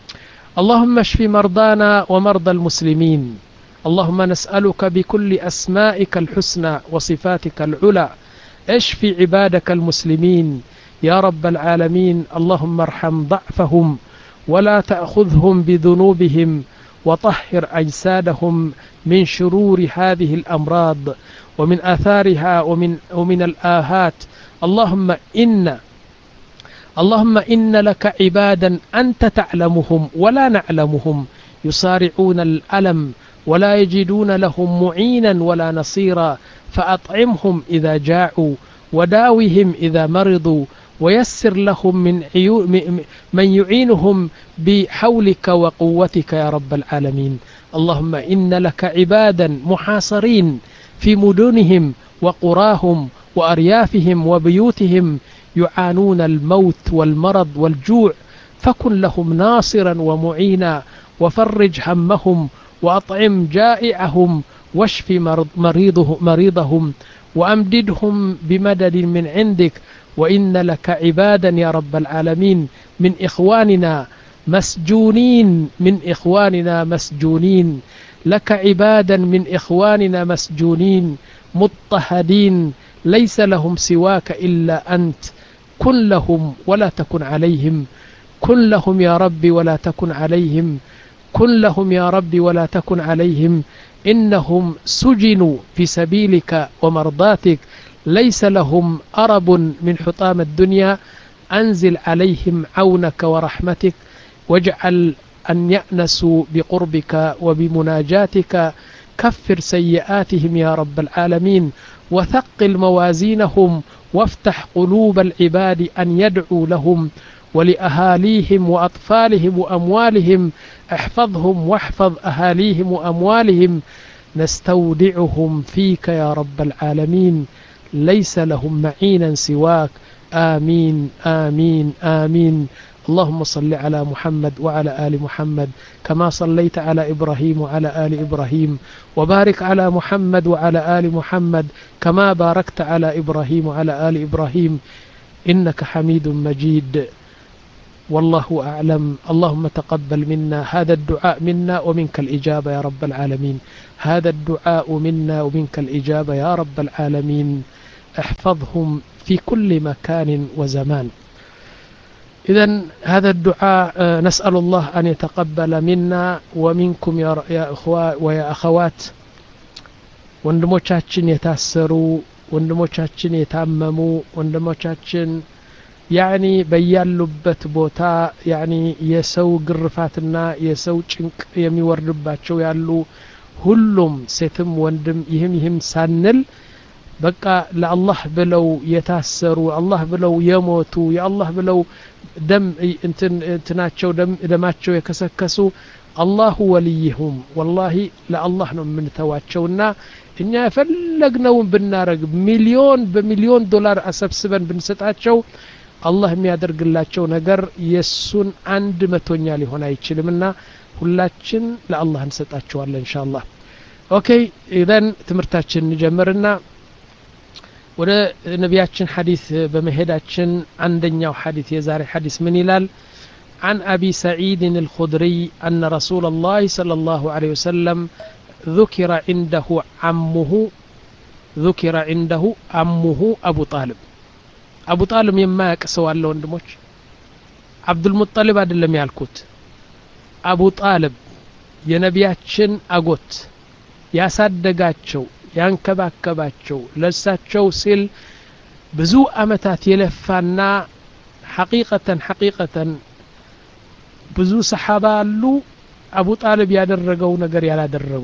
اللهم اشف مرضانا ومرضى المسلمين اللهم نسالك بكل اسمائك الحسنى وصفاتك العلى اشف عبادك المسلمين يا رب العالمين اللهم ارحم ضعفهم ولا تاخذهم بذنوبهم وطهر اجسادهم من شرور هذه الامراض ومن اثارها ومن ومن الاهات اللهم ان اللهم إن لك عبادا أنت تعلمهم ولا نعلمهم يصارعون الألم ولا يجدون لهم معينا ولا نصيرا فأطعمهم إذا جاعوا وداوهم إذا مرضوا ويسر لهم من عيو من يعينهم بحولك وقوتك يا رب العالمين اللهم إن لك عبادا محاصرين في مدنهم وقراهم وأريافهم وبيوتهم يعانون الموت والمرض والجوع فكن لهم ناصرا ومعينا وفرج همهم وأطعم جائعهم واشف مريضه مريضهم وأمددهم بمدد من عندك وإن لك عبادا يا رب العالمين من إخواننا مسجونين من إخواننا مسجونين لك عبادا من إخواننا مسجونين مضطهدين ليس لهم سواك إلا أنت كن لهم ولا تكن عليهم كن لهم يا رب ولا تكن عليهم كن لهم يا رب ولا تكن عليهم إنهم سجنوا في سبيلك ومرضاتك ليس لهم أرب من حطام الدنيا أنزل عليهم عونك ورحمتك واجعل أن يأنسوا بقربك وبمناجاتك كفر سيئاتهم يا رب العالمين وثقل موازينهم وافتح قلوب العباد أن يدعوا لهم ولأهاليهم وأطفالهم وأموالهم احفظهم واحفظ أهاليهم وأموالهم نستودعهم فيك يا رب العالمين ليس لهم معينا سواك آمين آمين آمين اللهم صل على محمد وعلى آل محمد كما صليت على إبراهيم وعلى آل إبراهيم وبارك على محمد وعلى آل محمد كما باركت على إبراهيم وعلى آل إبراهيم إنك حميد مجيد والله أعلم اللهم تقبل منا هذا الدعاء منا ومنك الإجابة يا رب العالمين هذا الدعاء منا ومنك الإجابة يا رب العالمين احفظهم في كل مكان وزمان إذا هذا الدعاء نسأل الله أن يتقبل منا ومنكم يا, يا أخوة ويا أخوات ወንድሞቻችን የታሰሩ ወንድሞቻችን የታመሙ ወንድሞቻችን ያኒ በያሉበት ቦታ ያኒ የሰው ግርፋትና የሰው ጭንቅ የሚወርድባቸው ያሉ ሁሉም ሴትም ወንድም ይህም ይህም ሳንል በቃ ለአላህ ብለው የታሰሩ አላህ ብለው የሞቱ የአላህ ብለው ደም እንትናቸው ደማቸው የከሰከሱ አላሁ ወልይሁም ወላሂ ለአላህ ነው የምንተዋቸውና እኛ የፈለግነውን ብናረግ ሚሊዮን በሚሊዮን ዶላር አሰብስበን ብንሰጣቸው አላህ የሚያደርግላቸው ነገር የእሱን አንድ መቶኛ ሊሆን አይችልምና ሁላችን ለአላህ እንሰጣቸዋለን እንሻ አላህ ኦኬ ኢዘን ትምህርታችን እንጀምርና ወደ ነቢያችን ሐዲስ በመሄዳችን አንደኛው ሐዲስ የዛሬ ሐዲስ ምን ይላል عن أبي سعيد الخدري أن رسول الله صلى الله عليه وسلم ذكر عنده عمه ذكر عنده عمه أبو طالب أبو طالب يما يكسوا الله وندموش عبد المطلب አይደለም ያልኩት አቡ ጣልብ የነቢያችን አጎት ያሳደጋቸው ያንከባከባቸው ለሳቸው ሲል ብዙ አመታት የለፋና ሐቂቀተን ሐቂቀተን ብዙ ሰሓባ አሉ አቡ ጣልብ ያደረገው ነገር ያላደረጉ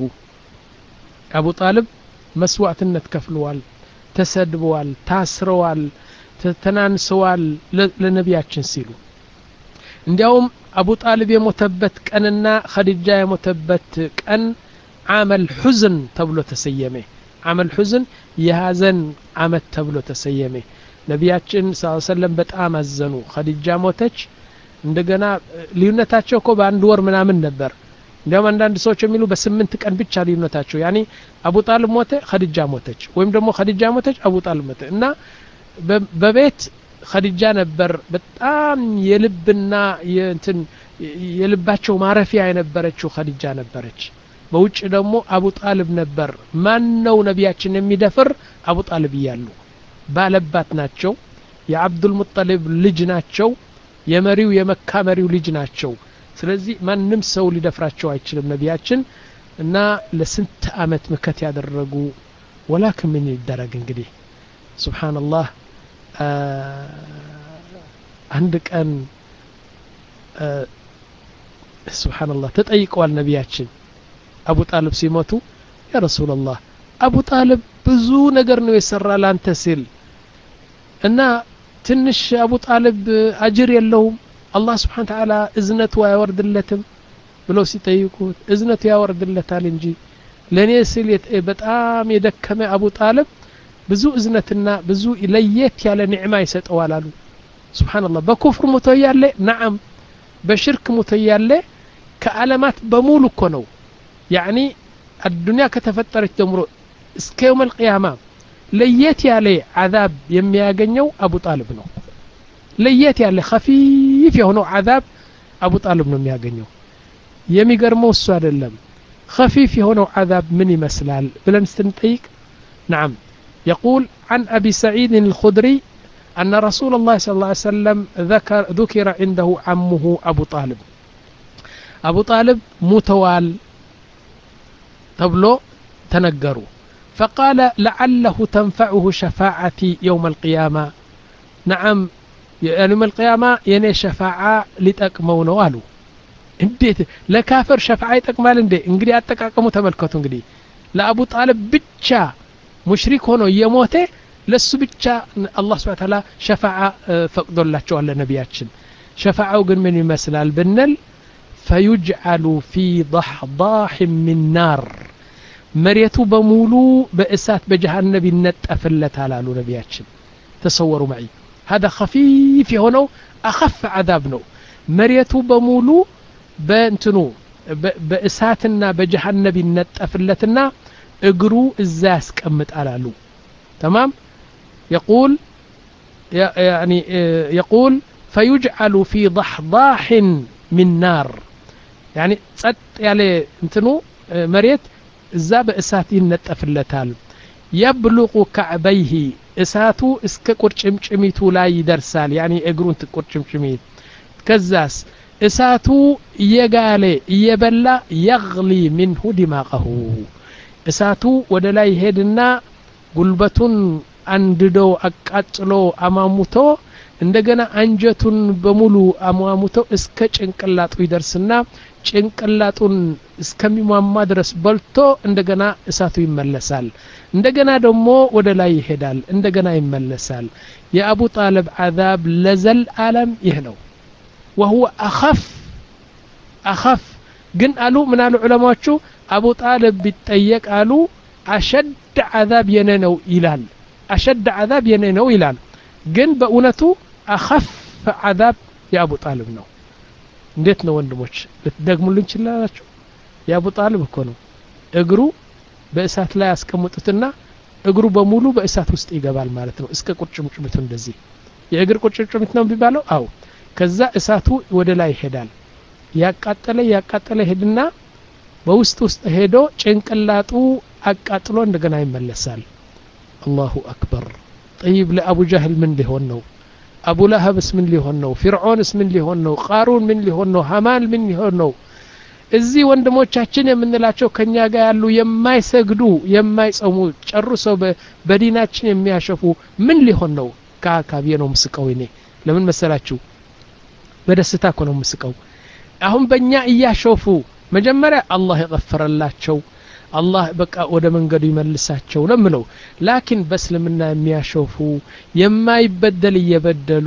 አቡ ጣልብ መስዋዕትነት ከፍለዋል ተሰድበዋል ታስረዋል ተናንሰዋል ለነቢያችን ሲሉ እንዲያውም አቡ ጣልብ የሞተበት ቀንና ኸዲጃ የሞተበት ቀን አመል ሑዝን ተብሎ ተሰየመ አመል ሑዝን የሀዘን አመት ተብሎ ተሰየመ ነቢያችን ስ ሰለም በጣም አዘኑ ኸዲጃ ሞተች እንደገና ልዩነታቸው እኮ በአንድ ወር ምናምን ነበር እንዲያውም አንዳንድ ሰዎች የሚሉ በስምንት ቀን ብቻ ልዩነታቸው ያኔ አቡ ጣልብ ሞተ ኸዲጃ ሞተች ወይም ደግሞ ኸዲጃ ሞተች አቡ ጣልብ ሞተ እና በቤት ኸዲጃ ነበር በጣም የልብና የእንትን የልባቸው ማረፊያ የነበረችው ኸዲጃ ነበረች በውጭ ደግሞ አቡ ጣልብ ነበር ማን ነው ነቢያችን የሚደፍር አቡ ጣልብ እያሉ ባለባት ናቸው የአብዱልሙጠሊብ ልጅ ናቸው የመሪው የመካ መሪው ልጅ ናቸው ስለዚህ ማንም ሰው ሊደፍራቸው አይችልም ነቢያችን እና ለስንት አመት ምከት ያደረጉ ወላክን ምን ይደረግ እንግዲህ ስብሓንላህ አንድ ቀን ስብሓንላህ ተጠይቀዋል ነቢያችን አቡ ጣልብ ሲሞቱ ያ ረሱላላህ አቡ ጣልብ ብዙ ነገር ነው የሰራ ላንተ ሲል እና ትንሽ አቡ ጣልብ አጅር የለውም አላህ ስብሓን ተዓላ እዝነቱ አያወርድለትም ብለው ሲጠይቁት እዝነቱ ያወርድለታል እንጂ ለእኔ ስል በጣም የደከመ አቡ ጣልብ ብዙ እዝነትና ብዙ ለየት ያለ ኒዕማ ይሰጠዋል አሉ ስብሓንላህ በኩፍር ሙቶ እያለ ነዓም በሽርክ ሙቶ እያለ ከዓለማት በሙሉ እኮ ነው ያዕኒ አዱንያ ከተፈጠረች ጀምሮ እስከ የውም አልቅያማ ለየት ያለ ዓዛብ የሚያገኘው አቡ ጣልብ ነው ለየት ያለ ከፊፍ የሆነው ዓዛብ አቡ ጣልብ ነው የሚያገኘው የሚገርመው እሱ አይደለም ከፊፍ የሆነው ዓዛብ ምን ይመስላል ብለን ስትንጠይቅ نعم يقول عن أبي سعيد الخدري أن رسول الله صلى الله عليه وسلم ذكر ذكر عنده عمه أبو طالب أبو طالب متوال تبلو تنقروا فقال لعله تنفعه شفاعتي يوم القيامة نعم يوم القيامة يني شفاعة لتأكمون والو እንዴት ለካፈር ሸፍዓ ይጠቅማል እንዴ እንግዲህ አጠቃቀሙ ተመልከቱ እንግዲህ ለአቡ ጣልብ ብቻ ሙሽሪክ ሆኖ እየሞተ ለሱ ብቻ አላህ ስብሐ ተዓላ ሸፋዓ ፈቅዶላቸዋል ለነቢያችን ሸፋዓው ግን ምን ይመስላል ብንል ፈዩጅዓሉ ፊ ضحضاح من ናር መሬቱ በሙሉ በእሳት በጀሃነብ ይነጠፍለታል አሉ ነቢያችን ተሰወሩ መዒ هذا خفيف የሆነው አኸፍ ዓዛብ ነው መሬቱ በሙሉ በእንትኑ በእሳትና በጀሃነብ ይነጠፍለትና እግሩ እዛ ያስቀምጣል አሉ تمام يقول يعني يقول فيجعل في ضحضاح من نار يعني ጸጥ ያለ እንትኑ መሬት እዛ በእሳት ይነጠፍለታል የብሉቁ ካዕበይህ እሳቱ እስከ ቁርጭምጭሚቱ ላይ ይደርሳል ያኒ እግሩን ቁርጭምጭሚት ከዛስ እሳቱ እየጋለ እየበላ የግሊ ምንሁ ዲማቀሁ እሳቱ ወደ ላይ ሄድና ጉልበቱን አንድዶ አቃጥሎ አማሙቶ እንደገና አንጀቱን በሙሉ አሟሙቶ እስከ ጭንቅላጡ ይደርስና ጭንቅላጡን እስከሚሟማ ድረስ በልቶ እንደገና እሳቱ ይመለሳል እንደገና ደግሞ ወደ ላይ ይሄዳል እንደገና ይመለሳል የአቡ ጣልብ አዛብ ለዘል አለም ይህ ነው وهو أخف أخف ግን አሉ ምን አሉ ዑለማዎቹ አቡ ጣልብ ቢጠየቅ አሉ አሸድ ዓዛብ የነ ነው ይላል አሸድ ዓዛብ የነ ነው ይላል ግን በእውነቱ አኸፍ ዓዛብ የአቡ ጣልብ ነው እንዴት ነው ወንድሞች ልትደግሙልን ችላላችሁ የአቡ ጣልብ እኮ ነው እግሩ በእሳት ላይ ያስቀምጡትና እግሩ በሙሉ በእሳት ውስጥ ይገባል ማለት ነው እስከ ቁርጭምጭሚቱ እንደዚህ የእግር ቁርጭምጭሚት ነው የሚባለው አው ከዛ እሳቱ ወደ ላይ ይሄዳል ያቃጠለ ያቃጠለ ሄድና በውስጥ ውስጥ ሄዶ ጭንቅላጡ አቃጥሎ እንደገና ይመለሳል አላሁ አክበር ጠይብ ለአቡ ጃህል ምን ሊሆን ነው አቡ ለሀብስ ምን ሊሆን ነው ፊርዖንስ ምን ሊሆን ነው ቃሩን ምን ሊሆን ነው ሀማን ምን ሊሆን ነው እዚህ ወንድሞቻችን የምንላቸው ከኛ ጋር ያሉ የማይሰግዱ የማይጸሙ ጨርሰው በዲናችን የሚያሸፉ ምን ሊሆን ነው ከአካባቢ ነው ምስቀው እኔ ለምን መሰላችሁ በደስታ እኮ ነው ምስቀው አሁን በእኛ እያሾፉ መጀመሪያ አላህ የቀፈረላቸው አላህ በቃ ወደ መንገዱ ይመልሳቸው ነው ምለው ላኪን በእስልምና የሚያሾፉ የማይበደል እየበደሉ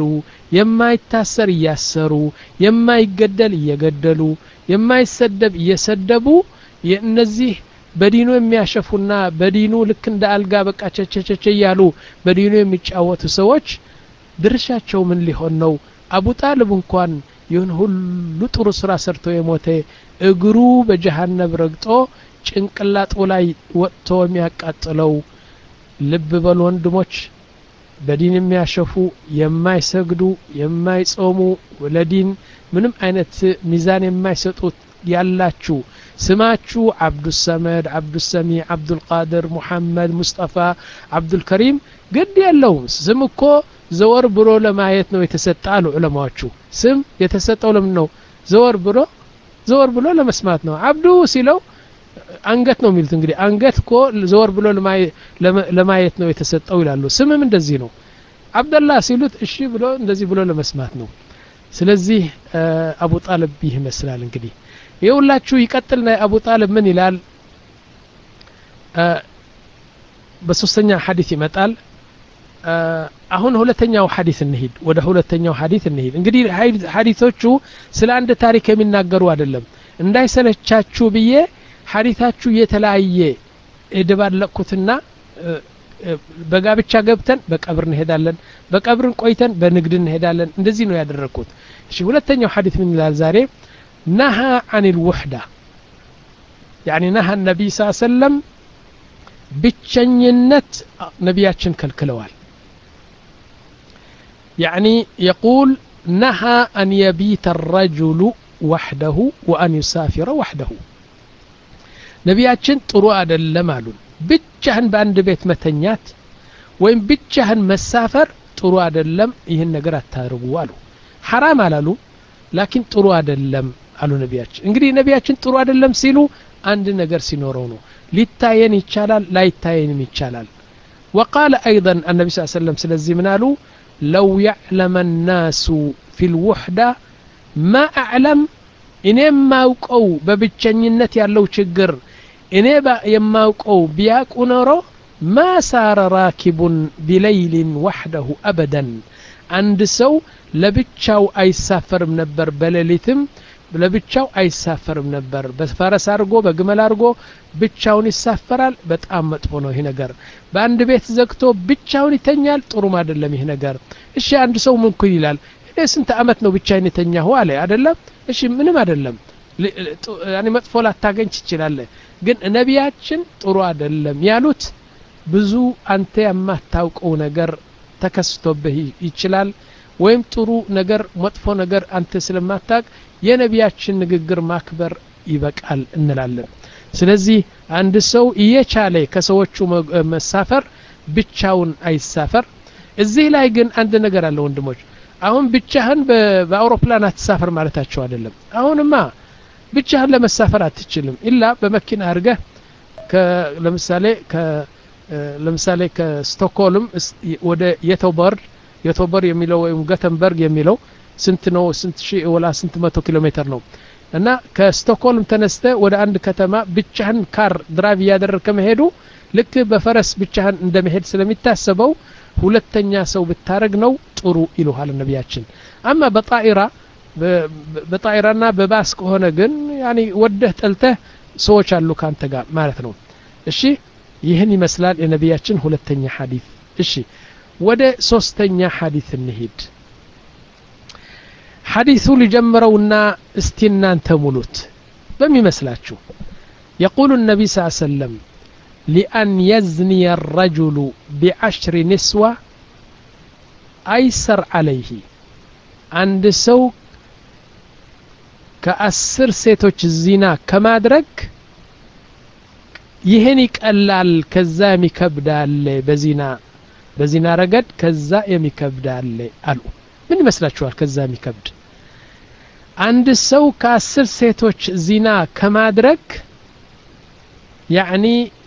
የማይታሰር እያሰሩ የማይገደል እየገደሉ የማይሰደብ እየሰደቡ የእነዚህ በዲኑ የሚያሸፉና በዲኑ ልክ እንደ አልጋ በቃ ቸቸቸቸ እያሉ በዲኑ የሚጫወቱ ሰዎች ድርሻቸው ምን ሊሆን ነው አቡ ጣልብ እንኳን ይህን ሁሉ ጥሩ ስራ ሰርቶ የሞተ እግሩ በጀሃነብ ረግጦ ጭንቅላጡ ላይ ወጥቶ የሚያቃጥለው ልብ በሉ ወንድሞች በዲን የሚያሸፉ የማይሰግዱ የማይጾሙ ለዲን ምንም አይነት ሚዛን የማይሰጡት ያላችሁ ስማችሁ አብዱሰመድ አብዱሰሚ አብዱልቃድር ሙሐመድ ሙስጠፋ አብዱልከሪም ግድ የለውም ስም እኮ ዘወር ብሎ ለማየት ነው የተሰጠ አሉ ዑለማዎቹ ስም የተሰጠው ለምን ነው ዘወር ብሎ ዘወር ብሎ ለመስማት ነው አብዱ ሲለው አንገት ነው የሚሉት እንግዲህ አንገት እኮ ዘወር ብሎ ለማየት ነው የተሰጠው ይላሉ ስምም እንደዚህ ነው አብደላ ሲሉት እሺ ብሎ እንደዚህ ብሎ ለመስማት ነው ስለዚህ አቡ ጣልብ ይህ ይመስላል እንግዲህ የሁላችሁ ይቀጥልና አቡ ጣልብ ምን ይላል በሶስተኛ ሐዲስ ይመጣል አሁን ሁለተኛው ሐዲስ እንሂድ ወደ ሁለተኛው ሐዲስ እንሂድ እንግዲህ ሐዲሶቹ ስለ አንድ ታሪክ የሚናገሩ አይደለም እንዳይሰለቻችሁ ብዬ ሐዲታችሁ የተለያየ የደባለቅኩትና በጋብቻ ገብተን በቀብር እንሄዳለን በቀብርን ቆይተን በንግድ እንሄዳለን እንደዚህ ነው ያደረግኩት እሺ ሁለተኛው ሐዲስ ምን ይላል ዛሬ ነሃ አን ልውሕዳ ያኒ ነሃ ነቢይ ስ ሰለም ብቸኝነት ነቢያችን ከልክለዋል يعني يقول نهى أن يبيت الرجل وحده وأن يسافر وحده ነቢያችን ጥሩ አይደለም አሉን ብቻህን በአንድ ቤት መተኛት ወይም ብቻህን መሳፈር ጥሩ አይደለም ይህን ነገር አታርጉ አሉ ሐራም አላሉ ላኪን ጥሩ አይደለም አሉ ነቢያችን እንግዲህ ነቢያችን ጥሩ አይደለም ሲሉ አንድ ነገር ሲኖረው ነው ሊታየን ይቻላል ላይታየንም ይቻላል وقال أيضا النبي صلى الله عليه وسلم سلزي منالو لو يعلم الناس في الوحدة ما أعلم እኔ የማውቀው በብቸኝነት ያለው ችግር እኔ የማውቀው ቢያቁ ኖሮ ማ ሳረ ራኪቡን ቢለይሊን ዋሕደሁ አበደን አንድ ሰው ለብቻው አይሳፈርም ነበር በሌሊትም ለብቻው አይሳፈርም ነበር በፈረስ አድርጎ በግመል አድርጎ ብቻውን ይሳፈራል በጣም መጥፎ ነው ይህ ነገር በአንድ ቤት ዘግቶ ብቻውን ይተኛል ጥሩም አይደለም ይህ ነገር እሺ አንድ ሰው ምንኩን ይላል እኔ ስንት አመት ነው ብቻዬን የተኛሁ አለ አይደለም እሺ ምንም አይደለም ያኔ መጥፎ ላታገኝ ትችላለህ ግን ነቢያችን ጥሩ አይደለም ያሉት ብዙ አንተ የማታውቀው ነገር ተከስቶብህ ይችላል ወይም ጥሩ ነገር መጥፎ ነገር አንተ ስለማታቅ የነቢያችን ንግግር ማክበር ይበቃል እንላለን ስለዚህ አንድ ሰው እየቻለ ከሰዎቹ መሳፈር ብቻውን አይሳፈር እዚህ ላይ ግን አንድ ነገር አለ ወንድሞች አሁን ብቻህን በአውሮፕላን አትሳፈር ማለታቸው አይደለም አሁንማ ብቻህን ለመሳፈር አትችልም ኢላ በመኪና አድርገህ ለምሳሌ ለምሳሌ ከስቶክሆልም ወደ የቶበርድ የቶበር የሚለው ወይም ገተንበርግ የሚለው ስንት ነው ስንት ሺህ ወላ ስንት መቶ ኪሎ ሜትር ነው እና ከስቶክሆልም ተነስተ ወደ አንድ ከተማ ብቻህን ካር ድራይቭ እያደረግ ከመሄዱ ልክ በፈረስ ብቻህን እንደመሄድ ስለሚታሰበው ሁለተኛ ሰው ብታረግ ነው ጥሩ ይልሃል ነቢያችን አማ በጣኢራ በጣኢራና በባስ ከሆነ ግን ያኒ ወደህ ጠልተህ ሰዎች አሉ ካንተ ጋር ማለት ነው እሺ ይህን ይመስላል የነቢያችን ሁለተኛ ሐዲስ እሺ ወደ ሶስተኛ ሐዲስ እንሂድ ሐዲሱ ሊጀምረውና እስቲ እናንተ ሙሉት በሚመስላችሁ يقول النبي صلى الله عليه وسلم لأن يزني الرجل بعشر نسوة أيسر عليه عند سو كأسر سيتوش الزنا كما درك ይህን ይቀላል ከዛ የሚከብዳል በዚና በዚና ረገድ ከዛ የሚከብዳል አሉ ምን ይመስላችኋል ከዛ የሚከብድ አንድ ሰው ከአስር ሴቶች ዚና ከማድረግ ያዕኒ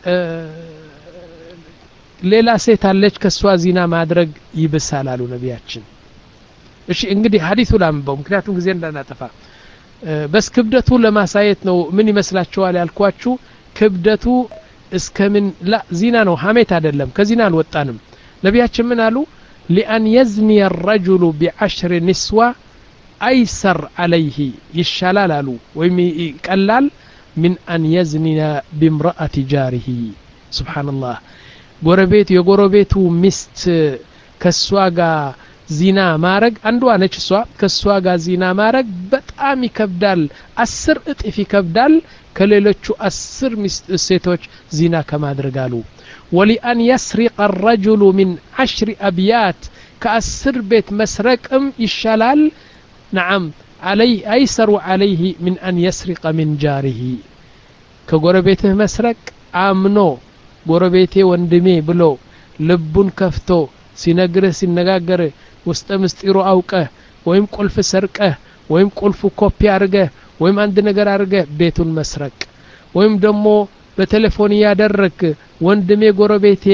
ሌላ ሴት አለች ከእሷ ዚና ማድረግ ይብሳል አሉ ነቢያችን እሺ እንግዲህ ሀዲቱ ላንበው ምክንያቱም ጊዜ እንዳናጠፋ በስ ክብደቱ ለማሳየት ነው ምን ይመስላችኋል ያልኳችሁ ክብደቱ እስከምን ላ ዚና ነው ሀሜት አይደለም ከዚና አልወጣንም ነቢያችን ምን አሉ ሊአን የዝኒ ረጁሉ ቢዐሽር ንስዋ አይሰር አለይህ ይሻላል አሉ ወይም ይቀላል ምን አን የዝኒነ ቢምረአት ጃሪህ ስብሓንላህ ጎረቤት የጎረቤቱ ሚስት ከእሷ ጋር ዚና ማረግ አንዷ ነች እሷ ከእሷ ጋር ዚና ማረግ በጣም ይከብዳል አስር እጥፍ ይከብዳል ከሌሎቹ አስር ሴቶች ዚና ከማድረግ አሉ ወሊአን የስሪቀ ረጁሉ ሚን አሽሪ አብያት ከአስር ቤት መስረቅም ይሻላል ነዓም علي أيسر عليه من أن يسرق من جاره كغربيته مسرق آمنو ጎረቤቴ ወንድሜ ብሎ ልቡን ከፍቶ ሲነግርህ ሲነጋገርህ ውስጠ ምስጢሩ አውቀህ ወይም ቁልፍ ሰርቀህ ወይም ቁልፉ ኮፒ አድርገህ ወይም አንድ ነገር አድርገህ ቤቱን መስረቅ ወይም ደግሞ በቴሌፎን እያደረግ ወንድሜ ጎረቤቴ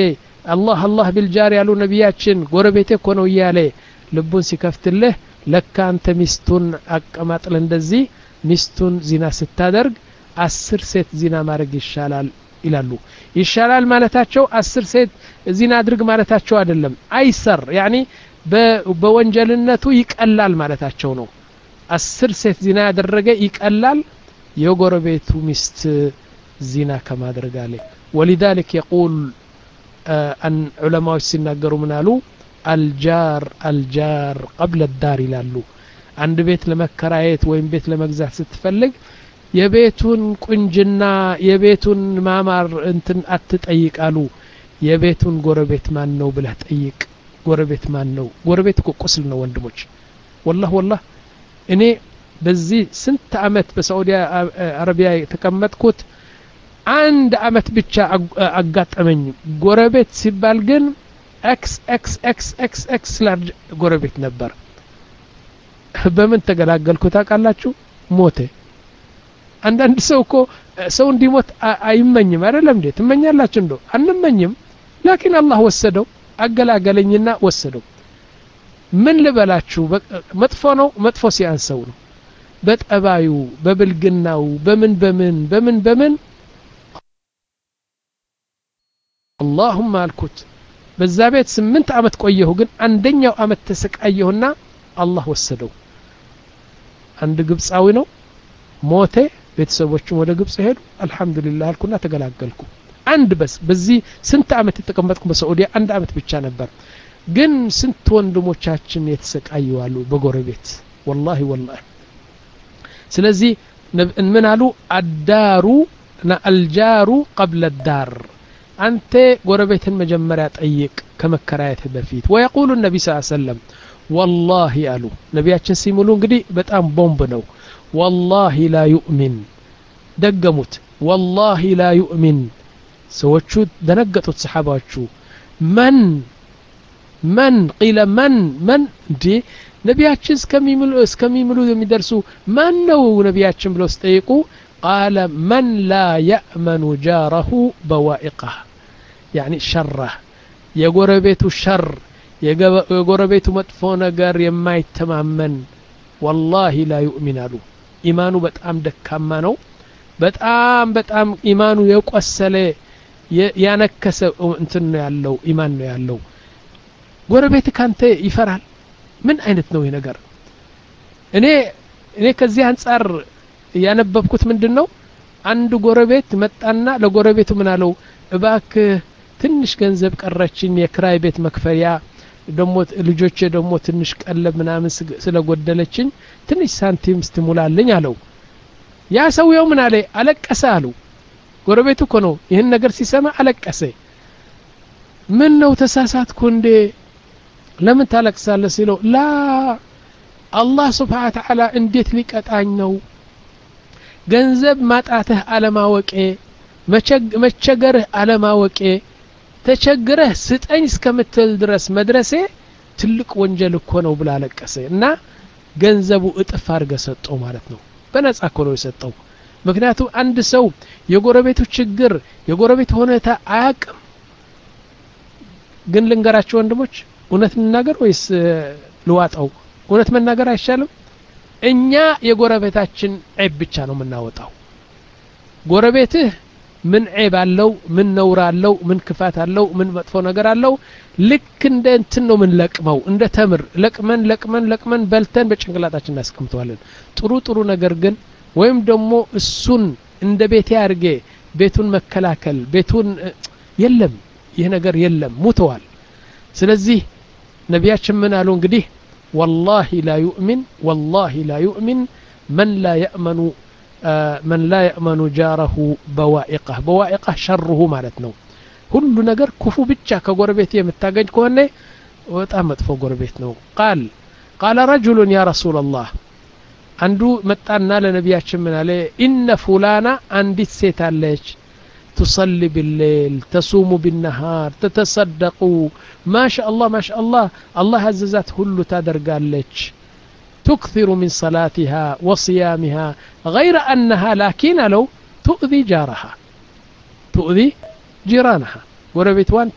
አላህ አላህ ቢልጃር ያሉ ነቢያችን ጎረቤቴ እኮ ነው እያለ ልቡን ሲከፍትልህ ለካ አንተ ሚስቱን አቀማጥል እንደዚህ ሚስቱን ዚና ስታደርግ አስር ሴት ዚና ማድረግ ይሻላል ይላሉ ይሻላል ማለታቸው አስር ሴት ዚና አድርግ ማለታቸው አይደለም አይሰር ያኒ በወንጀልነቱ ይቀላል ማለታቸው ነው አስር ሴት ዚና ያደረገ ይቀላል የጎረቤቱ ሚስት ዚና ከማድረግ አለ ወሊዛሊክ የቁል አን ዑለማዎች ሲናገሩ ምን አሉ አልጃር አልጃር ቀብለ ዳር ይላሉ አንድ ቤት ለመከራየት ወይም ቤት ለመግዛት ስትፈልግ የቤቱን ቁንጅና የቤቱን ማማር እንትን አትጠይቃሉ የቤቱን ጎረቤት ማን ነው ብለህ ጠይቅ ጎረቤት ማን ነው ጎረቤት እኮ ቁስል ነው ወንድሞች ወላህ ወላህ እኔ በዚህ ስንት አመት በሳዑዲ አረቢያ የተቀመጥኩት አንድ አመት ብቻ አጋጠመኝ ጎረቤት ሲባል ግን ኤክስ ኤክስ ኤክስ ኤክስ ኤክስ ላርጅ ጎረቤት ነበር በምን ተገላገልኩ ታውቃላችሁ ሞተ አንዳንድ ሰው እኮ ሰው እንዲሞት አይመኝም አይደለም እንዴ ትመኛላችሁ እንዶ አንመኝም ላኪን አላህ ወሰደው አገላገለኝና ወሰደው ምን ልበላችሁ መጥፎ ነው መጥፎ ሲያንሰው ነው በጠባዩ በብልግናው በምን በምን በምን በምን አላሁማ አልኩት በዛ ቤት ስምንት አመት ቆየሁ ግን አንደኛው አመት ተሰቃየሁና አላህ ወሰደው አንድ ግብፃዊ ነው ሞተ ቤተሰቦችም ወደ ግብፅ ሄዱ አልহামዱሊላህ አልኩና ተገላገልኩ አንድ በስ በዚህ ስንት አመት የተቀመጥኩ በሳዑዲያ አንድ አመት ብቻ ነበር ግን ስንት ወንድሞቻችን የተሰቃዩ አሉ በጎረቤት ወላሂ ወላሂ ስለዚህ ምን አሉ አዳሩ አልጃሩ ቀብለ ዳር አንተ ጎረቤትን መጀመሪያ ጠይቅ ከመከራየት በፊት ወየቁሉ ነቢ ስ ሰለም ወላሂ አሉ ነቢያችን ሲሙሉ እንግዲህ በጣም ቦምብ ነው ወላሂ ላ ዩእሚን ደገሙት ወላሂ ላ ዩእሚን ሰዎቹ ደነገጡት ሰሓባዎቹ መን መን ቂለ መን መን እንዴ ነቢያችን እስከሚምሉ የሚደርሱ ማን ነው ነቢያችን ብለው ሲጠይቁ ቃለ መን ላ የእመኑ ጃረሁ በዋኢቃህ ያኒ ሸራህ የጎረቤቱ ሸር የጎረቤቱ መጥፎ ነገር የማይተማመን ወላሂ ላ ዩእሚን አሉ ኢማኑ በጣም ደካማ ነው በጣም በጣም ኢማኑ የቆሰለ ያነከሰ እንትን ነው ያለው ኢማን ነው ያለው ጎረቤት ካንተ ይፈራል ምን አይነት ነው ይህ ነገር እኔ እኔ ከዚህ አንጻር ያነበብኩት ምንድን ነው አንድ ጎረቤት መጣና ለጎረቤቱ ምን አለው እባክህ ትንሽ ገንዘብ ቀረችኝ የክራይ ቤት መክፈያ ደሞ ልጆቼ ደግሞ ትንሽ ቀለብ ምናምን ስለጎደለችኝ ትንሽ ሳንቲም ስትሙላልኝ አለው ያ ሰውየው ምን አለ አለቀሰ አሉ ጎረቤቱ እኮ ነው ይህን ነገር ሲሰማ አለቀሰ ምን ነው ተሳሳትኩ እንዴ ለምን ታለቅሳለህ ሲለው ላ አላህ ስብሓን ተዓላ እንዴት ሊቀጣኝ ነው ገንዘብ ማጣትህ አለማወቄ መቸገርህ አለማወቄ ተቸግረህ ስጠኝ እስከምትል ድረስ መድረሴ ትልቅ ወንጀል እኮ ነው ብላ አለቀሰ እና ገንዘቡ እጥፍ አድርገ ሰጠው ማለት ነው በነጻ እኮ ነው የሰጠው ምክንያቱም አንድ ሰው የጎረቤቱ ችግር የጎረቤት ሁኔታ አያቅም ግን ልንገራቸው ወንድሞች እውነት እንናገር ወይስ ልዋጣው እውነት መናገር አይሻልም እኛ የጎረቤታችን ዔብ ብቻ ነው የምናወጣው ጎረቤትህ ምን ዔብ አለው ምን ነውር አለው ምን ክፋት አለው ምን መጥፎ ነገር አለው ልክ እንደ እንትን ነው ምን ለቅመው እንደ ተምር ለቅመን ለቅመን ለቅመን በልተን በጭንቅላታችን እናስቀምጠዋለን ጥሩ ጥሩ ነገር ግን ወይም ደግሞ እሱን እንደ ቤቴ አድርጌ ቤቱን መከላከል ቤቱን የለም ይህ ነገር የለም ሙተዋል ስለዚህ ነቢያችን ምን አሉ እንግዲህ ወላሂ ላ ዩእሚን ወላሂ ላ ዩእሚን መን ላ የእመኑ መን ላ የእመኑ ጃረሁ በዋኢቃህ በዋኢቃህ ሸርሁ ማለት ነው ሁሉ ነገር ክፉ ብቻ ከጎረቤት የምታገኝ ከሆነ በጣም መጥፎ ጎረቤት ነው ቃል ቃለ ረጅሉን ያ ረሱላ ላህ አንዱ መጣና ለነቢያችን ምን አለ ኢነ ፉላና አንዲት ሴት አለች تصلي بالليل تصوم بالنهار تتصدق ما شاء الله ما شاء الله الله عززت هلو تادر قالج تكثر من صلاتها وصيامها غير أنها لكن لو تؤذي جارها تؤذي جيرانها وربيتوان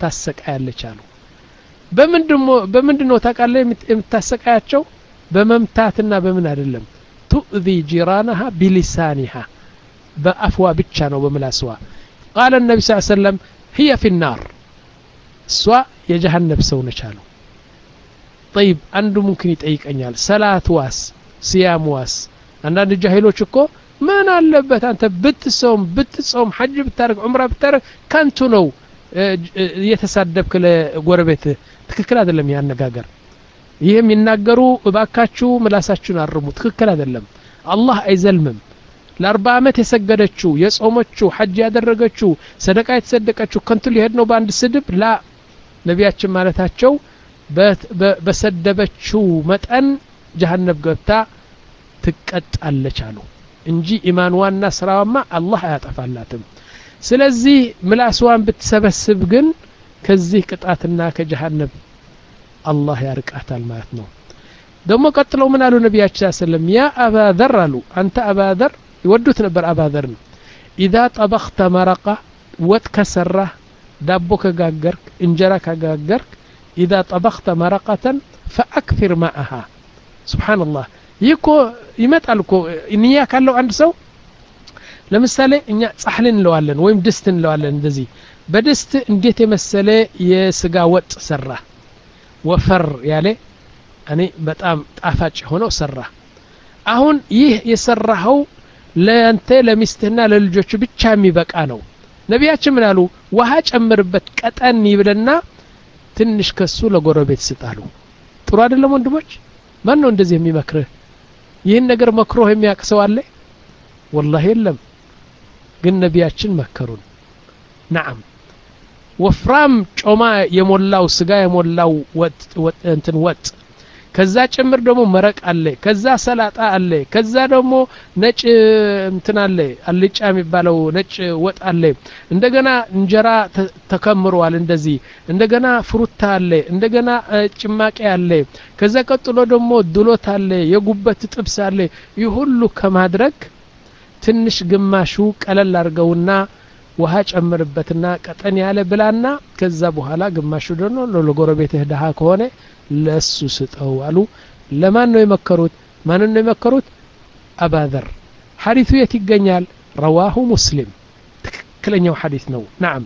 ታሰቃያለች አሉ በምንድን ነው ታውቃለህ የምታሰቃያቸው በመምታትና በምን አይደለም ቱእዚ ጂራናሃ ቢሊሳኒሃ በአፍዋ ብቻ ነው በምላስዋ ቃለ ነቢ ስ ሰለም ህየ ፊ ናር እሷ የጀሃነብ ሰው ነች አሉ ጠይብ አንዱ ሙምኪን ይጠይቀኛል ሰላት ዋስ ስያም ዋስ አንዳንድ ጃሂሎች እኮ ምን አለበት አንተ ብትሰውም ብትጾም ሐጅ ብታደርግ ዑምራ ብታደርግ ከንቱ ነው እየተሳደብክ ለጎረቤት ትክክል አይደለም ይህ አነጋገር ይህ የሚናገሩ እባካችሁ ምላሳችሁን አርሙ ትክክል አይደለም አላህ አይዘልምም ለአርባ ዓመት የሰገደችው የጾመችው ሐጅ ያደረገችው ሰደቃ የተሰደቀችው ከንቱ ሊሄድ ነው በአንድ ስድብ ላ ነቢያችን ማለታቸው በሰደበችው መጠን ጀሀነብ ገብታ ትቀጣለች አሉ እንጂ ኢማንዋና ስራዋማ አላህ አያጠፋላትም ስለዚህ ምላስዋን ብትሰበስብ ግን ከዚህ ቅጣትና ከጀሀነብ አላህ ያርቃታል ማለት ነው ደግሞ ቀጥለው ምን አሉ ነቢያችን ሰለም ያ አባዘር አሉ አንተ አባዘር ይወዱት ነበር አባዘርን ኢዛ ጠበኽተ መረቃ ወጥ ከሰራህ ዳቦ ከጋገርክ እንጀራ ከጋገርክ ኢዛ ጠበኽተ መረቀተን ፈአክፊር ማአሃ ስብሓንላህ ይህ እኮ ይመጣል እኮ ንያ ካለው አንድ ሰው ለምሳሌ እኛ ጻሕል እንለዋለን ወይም ድስት እንለዋለን እንደዚህ በድስት እንዴት የመሰለ የስጋ ወጥ ሰራ ወፈር ያለ እኔ በጣም ጣፋጭ ሆነው ሰራ አሁን ይህ የሰራኸው ለአንተ ለሚስትህና ለልጆቹ ብቻ የሚበቃ ነው ነቢያችን ምን አሉ ውሃ ጨምርበት ቀጠን ይብልና ትንሽ ከሱ ለጎረቤት ስጣሉ ጥሩ አይደለም ወንድሞች ማን ነው እንደዚህ የሚመክርህ ይህን ነገር መክሮህ የሚያውቅ ሰው አለ ወላሂ የለም ግን ነቢያችን መከሩን ናዓም ወፍራም ጮማ የሞላው ስጋ የሞላው ወጥ እንትን ወጥ ከዛ ጭምር ደግሞ መረቅ አለ ከዛ ሰላጣ አለ ከዛ ደግሞ ነጭ እንትን አለ አልጫ የሚባለው ነጭ ወጥ አለ እንደገና እንጀራ ተከምሯል እንደዚህ እንደገና ፍሩታ አለ እንደገና ጭማቂ አለ ከዛ ቀጥሎ ደግሞ ድሎት አለ የጉበት ጥብስ አለ ይህ ሁሉ ከማድረግ ትንሽ ግማሹ ቀለል አድርገውና ውሃ ጨምርበትና ቀጠን ያለ ብላና ከዛ በኋላ ግማሹ ደግሞ ለጎረቤትህ ድሃ ከሆነ ለሱ ስጠው አሉ ለማን ነው የመከሩት ማንን ነው የመከሩት አባዘር ሐዲቱ የት ይገኛል ረዋሁ ሙስሊም ትክክለኛው ሐዲት ነው ናም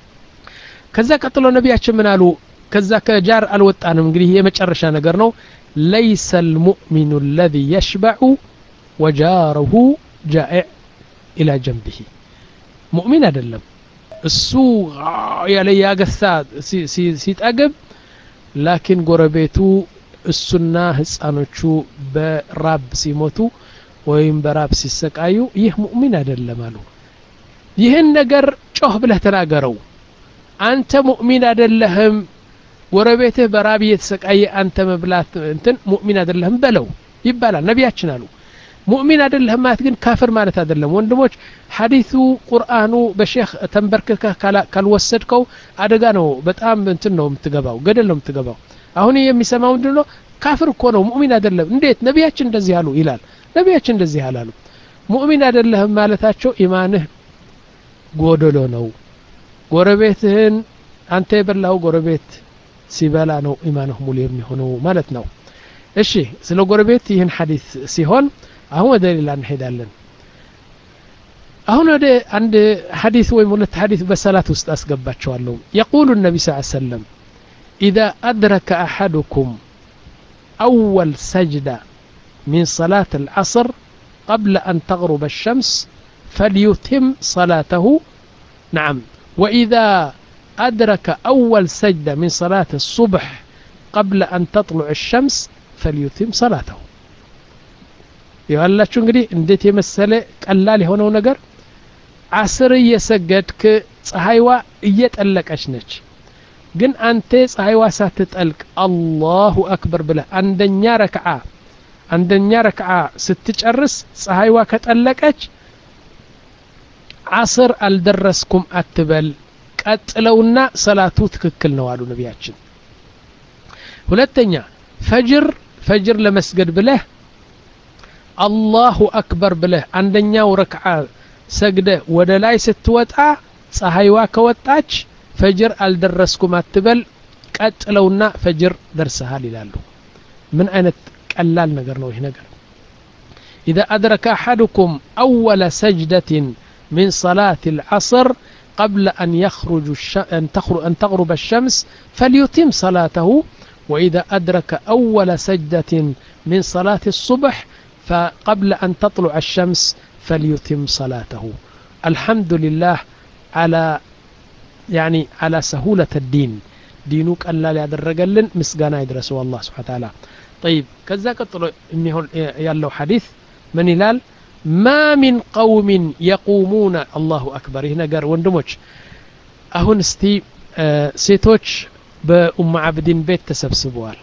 ከዛ ቀጥሎ ነቢያችን ምን አሉ ከዛ ከጃር አልወጣንም እንግዲህ የመጨረሻ ነገር ነው ለይሰ ልሙእሚኑ ለዚ የሽበዑ ወጃረሁ ጃኢዕ ኢላ ጀንብህ ሙእሚን አይደለም እሱ ያለ ያገሳ ሲጠግብ ላኪን ጎረቤቱ እሱና ህፃኖቹ በራብ ሲሞቱ ወይም በራብ ሲሰቃዩ ይህ ሙእሚን አይደለም አሉ ይህን ነገር ጮህ ብለህ ተናገረው አንተ ሙእሚን አይደለህም ጎረቤትህ በራብ እየተሰቃየ አንተ መብላት እንትን ሙእሚን አይደለህም በለው ይባላል ነቢያችን አሉ ሙእሚን አይደለህም ማለት ግን ካፍር ማለት አይደለም ወንድሞች ሐዲሱ ቁርአኑ በሼክ ተንበርክከህ ካልወሰድከው አደጋ ነው በጣም እንትን ነው የምትገባው ገደል ነው የምትገባው አሁን የሚሰማው ምንድን ነው ካፍር እኮ ነው ሙእሚን አይደለም እንዴት ነቢያችን እንደዚህ አሉ ይላል ነቢያችን እንደዚህ አላሉ ሙእሚን አይደለህም ማለታቸው ኢማንህ ጎደሎ ነው ጎረቤትህን አንተ የበላው ጎረቤት ሲበላ ነው ኢማንህ ሙሉ የሚሆነው ማለት ነው እሺ ስለ ጎረቤት ይህን ሐዲስ ሲሆን አሁን ወደ ሌላ እንሄዳለን አሁን ወደ አንድ ሐዲስ ወይም ሁለት ሐዲስ በሰላት ውስጥ አስገባቸዋለሁ የቁሉ ነቢ ስ ሰለም ኢዛ አድረከ አሐዱኩም أول سجدة من صلاة العصر قبل أن تغرب الشمس فليتم صلاته نعم وإذا أدرك أول سجدة من صلاة الصبح قبل أن تطلع الشمس فليتم صلاته ያላችሁ እንግዲህ እንዴት የመሰለ ቀላል የሆነው ነገር አስር እየሰገድክ ፀሐይዋ እየጠለቀች ነች ግን አንተ ፀሐይዋ ሳትጠልቅ አላሁ አክበር ብለህ አንደኛ ረክዓ አንደኛ ረክዓ ስትጨርስ ፀሐይዋ ከጠለቀች አስር አልደረስኩም አትበል ቀጥለውና ሰላቱ ትክክል ነው አሉ ነቢያችን ሁለተኛ ፈጅር ፈጅር ለመስገድ ብለህ አላሁ አክበር ብለህ አንደኛው ረክዓ ሰግደህ ወደ ላይ ስትወጣ ፀሐይዋ ከወጣች ፈጅር አልደረስኩም አትበል ቀጥለውና ፈጅር ደርሰሃል ይላሉ ምን አይነት ቀላል ነገር ነው ይህ ነገር إذا أدرك أحدكم أول سجدة من صلاة العصر قبل أن يخرج الش... أن, تخرج... أن تغرب الشمس فليتم صلاته وإذا أدرك أول سجدة من صلاة الصبح فقبل أن تطلع الشمس فليتم صلاته الحمد لله على يعني على سهولة الدين دينك ألا يدرجلن مسجانا يدرسوا الله سبحانه وتعالى طيب كذا قتلوا إنه يالله حديث من هلال ما من قوم يقومون الله أكبر هنا قال وندموش أهون استي آه سيتوش በኡማ አብዲን ቤት ተሰብስበዋል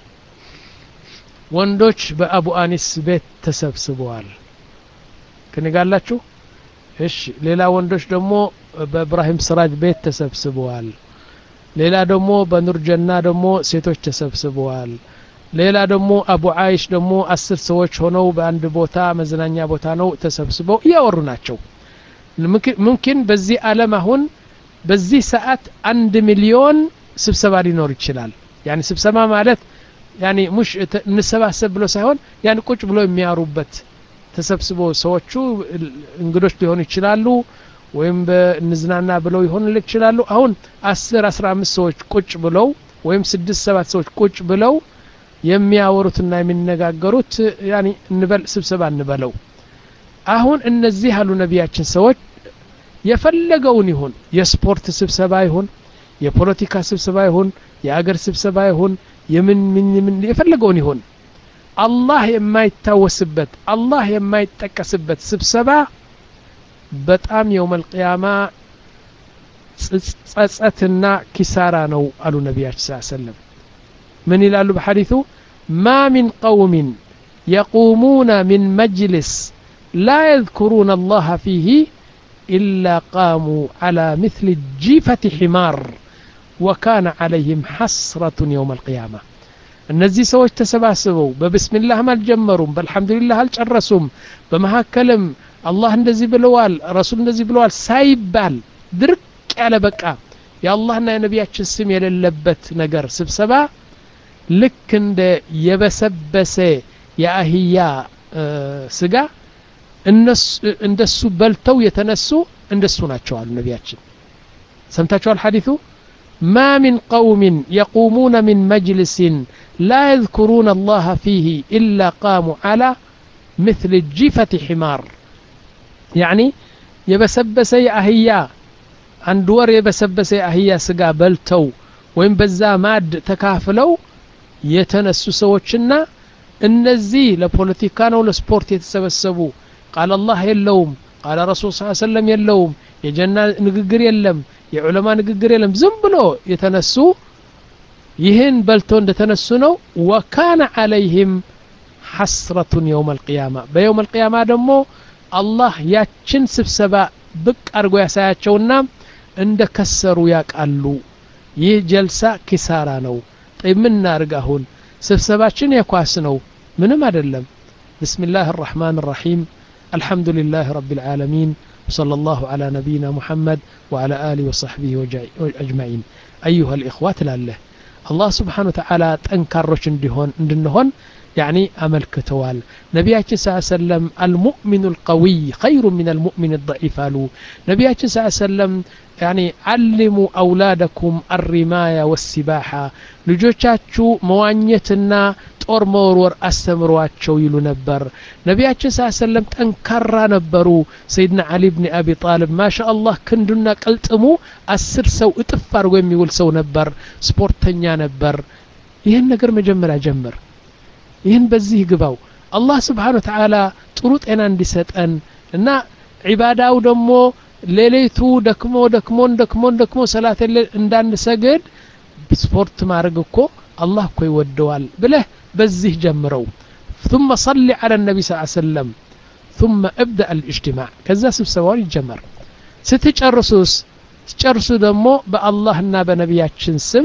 ወንዶች በአቡ አኒስ ቤት ተሰብስበዋል ክንጋላችሁ እሺ ሌላ ወንዶች ደግሞ በእብራሂም ስራጅ ቤት ተሰብስበዋል ሌላ ደግሞ በኑርጀና ደግሞ ሴቶች ተሰብስበዋል ሌላ ደግሞ አቡ አይሽ ደግሞ አስር ሰዎች ሆነው በአንድ ቦታ መዝናኛ ቦታ ነው ተሰብስበው እያወሩ ናቸው ሙምኪን በዚህ አለም አሁን በዚህ ሰዓት አንድ ሚሊዮን ስብሰባ ሊኖር ይችላል ያኒ ስብሰባ ማለት ያኒ ሙሽ እንሰባሰብ ብሎ ሳይሆን ያን ቁጭ ብሎ የሚያሩበት ተሰብስቦ ሰዎቹ እንግዶች ሊሆኑ ይችላሉ ወይም እንዝናና ብለው ይሆኑ ይችላሉ አሁን አስር አስራ አምስት ሰዎች ቁጭ ብለው ወይም ስድስት ሰባት ሰዎች ቁጭ ብለው የሚያወሩትና የሚነጋገሩት ያኒ እንበል ስብሰባ እንበለው አሁን እነዚህ ያሉ ነቢያችን ሰዎች የፈለገውን ይሁን የስፖርት ስብሰባ ይሁን የፖለቲካ ስብሰባ ይሁን የአገር ስብሰባ ይሁን የምን ምን ምን የፈለገውን ይሁን አላህ የማይታወስበት አላህ የማይጠቀስበት ስብሰባ በጣም የውመል ቅያማ ጸጸትና ኪሳራ ነው አሉ ነቢያችን ስ ሰለም ምን ይላሉ በሐዲቱ ማ ሚን ቀውሚን የቁሙነ ሚን መጅልስ ላ የذኩሩነ አላህ ፊህ إلا قاموا على مثل جيفة حمار وكان عليهم حسرة يوم القيامة እነዚህ ሰዎች ተሰባስበው በብስሚላህም አልጀመሩም በአልሐምዱሊላህ አልጨረሱም በመካከልም አላህ እንደዚህ ብለዋል ረሱል እንደዚህ ብለዋል ሳይባል ድርቅ ያለ በቃ የአላህና የነቢያችን ስም የሌለበት ነገር ስብሰባ ልክ እንደ የበሰበሰ የአህያ ስጋ እንደሱ በልተው የተነሱ እንደሱ ናቸው አሉ ነቢያችን ሰምታችኋል ሐዲቱ ማ ሚን ቀውምን የቁሙነ ሚን መጅልስን ላ የذኩሩነ አላህ ፊህ ኢላ ቃሙ ዓላ ምትል ጂፈት ሒማር ያዕኒ የበሰበሰ የአህያ አንድ ወር የበሰበሰ የአህያ ስጋ በልተው ወይም በዛ ማድ ተካፍለው የተነሱ ሰዎችና እነዚህ ለፖለቲካ ነው ለስፖርት የተሰበሰቡ ቃል አላህ የለውም ቃል ረሱል ስ ሰለም የለውም የጀና ንግግር የለም የዑለማ ንግግር የለም ዝም ብሎ የተነሱ ይህን በልቶ እንደተነሱ ነው ወካነ አለይህም ሐስረቱን የውም አልቅያማ በየውም አልቅያማ ደግሞ አላህ ያችን ስብሰባ ብቅ አድርጎ ያሳያቸውና እንደ ከሰሩ ያቃሉ ይህ ጀልሳ ኪሳራ ነው ምን እናርግ አሁን ስብሰባችን የኳስ ነው ምንም አይደለም بسم الله الرحمن الرحيم الحمد لله رب العالمين وصلى الله على نبينا محمد وعلى آله وصحبه أجمعين أيها الإخوة لله الله سبحانه وتعالى تنكرش اندهون اندهون يعني أمل كتوال نبياتي صلى الله عليه وسلم المؤمن القوي خير من المؤمن الضعيف قالوا نبياتي صلى الله عليه وسلم يعني علموا أولادكم الرماية والسباحة لجوشاتشو موانيتنا ጦር መወርወር አስተምሯቸው ይሉ ነበር ነቢያችን ስ ሰለም ጠንካራ ነበሩ ሰይድና አሊ ብን አቢ ጣልብ ማሻ አላህ ክንዱና ቅልጥሙ አስር ሰው እጥፍ አድርጎ የሚውል ሰው ነበር ስፖርተኛ ነበር ይህን ነገር መጀመሪያ ጀምር ይህን በዚህ ግባው አላህ ስብሓን ወተዓላ ጥሩ ጤና እንዲሰጠን እና ዒባዳው ደግሞ ሌሌቱ ደክሞ ደክሞን ደክሞን ደክሞ ሰላት እንዳንሰግድ ስፖርት ማድረግ እኮ አላህ እኮ ይወደዋል ብለህ በዚህ ጀምረው ثم صل على النبي صلى الله عليه وسلم ثم ابدأ الاجتماع ከዛ ስብሰባውን ይጀመር ስትጨርሱስ ስትጨርሱ ደግሞ በአላህና በነቢያችን ስም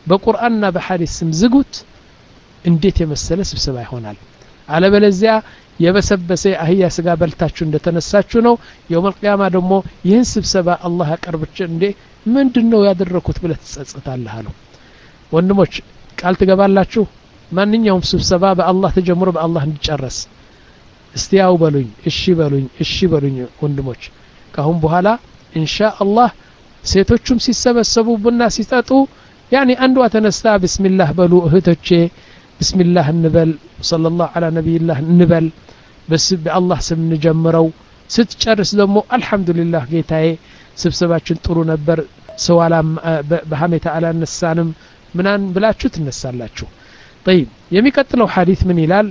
በቁርአንና በሐዲስ ስም ዝጉት እንዴት የመሰለ ስብሰባ ይሆናል አለበለዚያ የበሰበሰ አህያ ስጋ በልታችሁ እንደተነሳችሁ ነው የውመል ቅያማ ደግሞ ይህን ስብሰባ አላህ ያቀርብች እንዴ ምንድን ነው ያደረኩት ብለህ ትጸጽታለህ አለው ወንድሞች ቃል ትገባላችሁ ማንኛውም ስብሰባ በአላህ ተጀምሮ በአላህ እንዲጨረስ እስቲ ያው በሉኝ እሺ በሉኝ እሺ በሉኝ ወንድሞች ካሁን በኋላ ኢንሻ አላህ ሴቶቹም ሲሰበሰቡ ቡና ሲጠጡ ያኒ አንዷ ተነስታ ብስሚላህ በሉ እህቶቼ ብስሚላህ እንበል ሰለላሁ ዐላ ነቢይላህ እንበል በስ በአላህ ስም እንጀምረው ስትጨርስ ደግሞ አልሐምዱሊላህ ጌታዬ ስብሰባችን ጥሩ ነበር ሰው በሀሜታ አላነሳንም ምናን ብላችሁ ትነሳላችሁ طيب የሚቀጥለው ሐዲስ ምን ይላል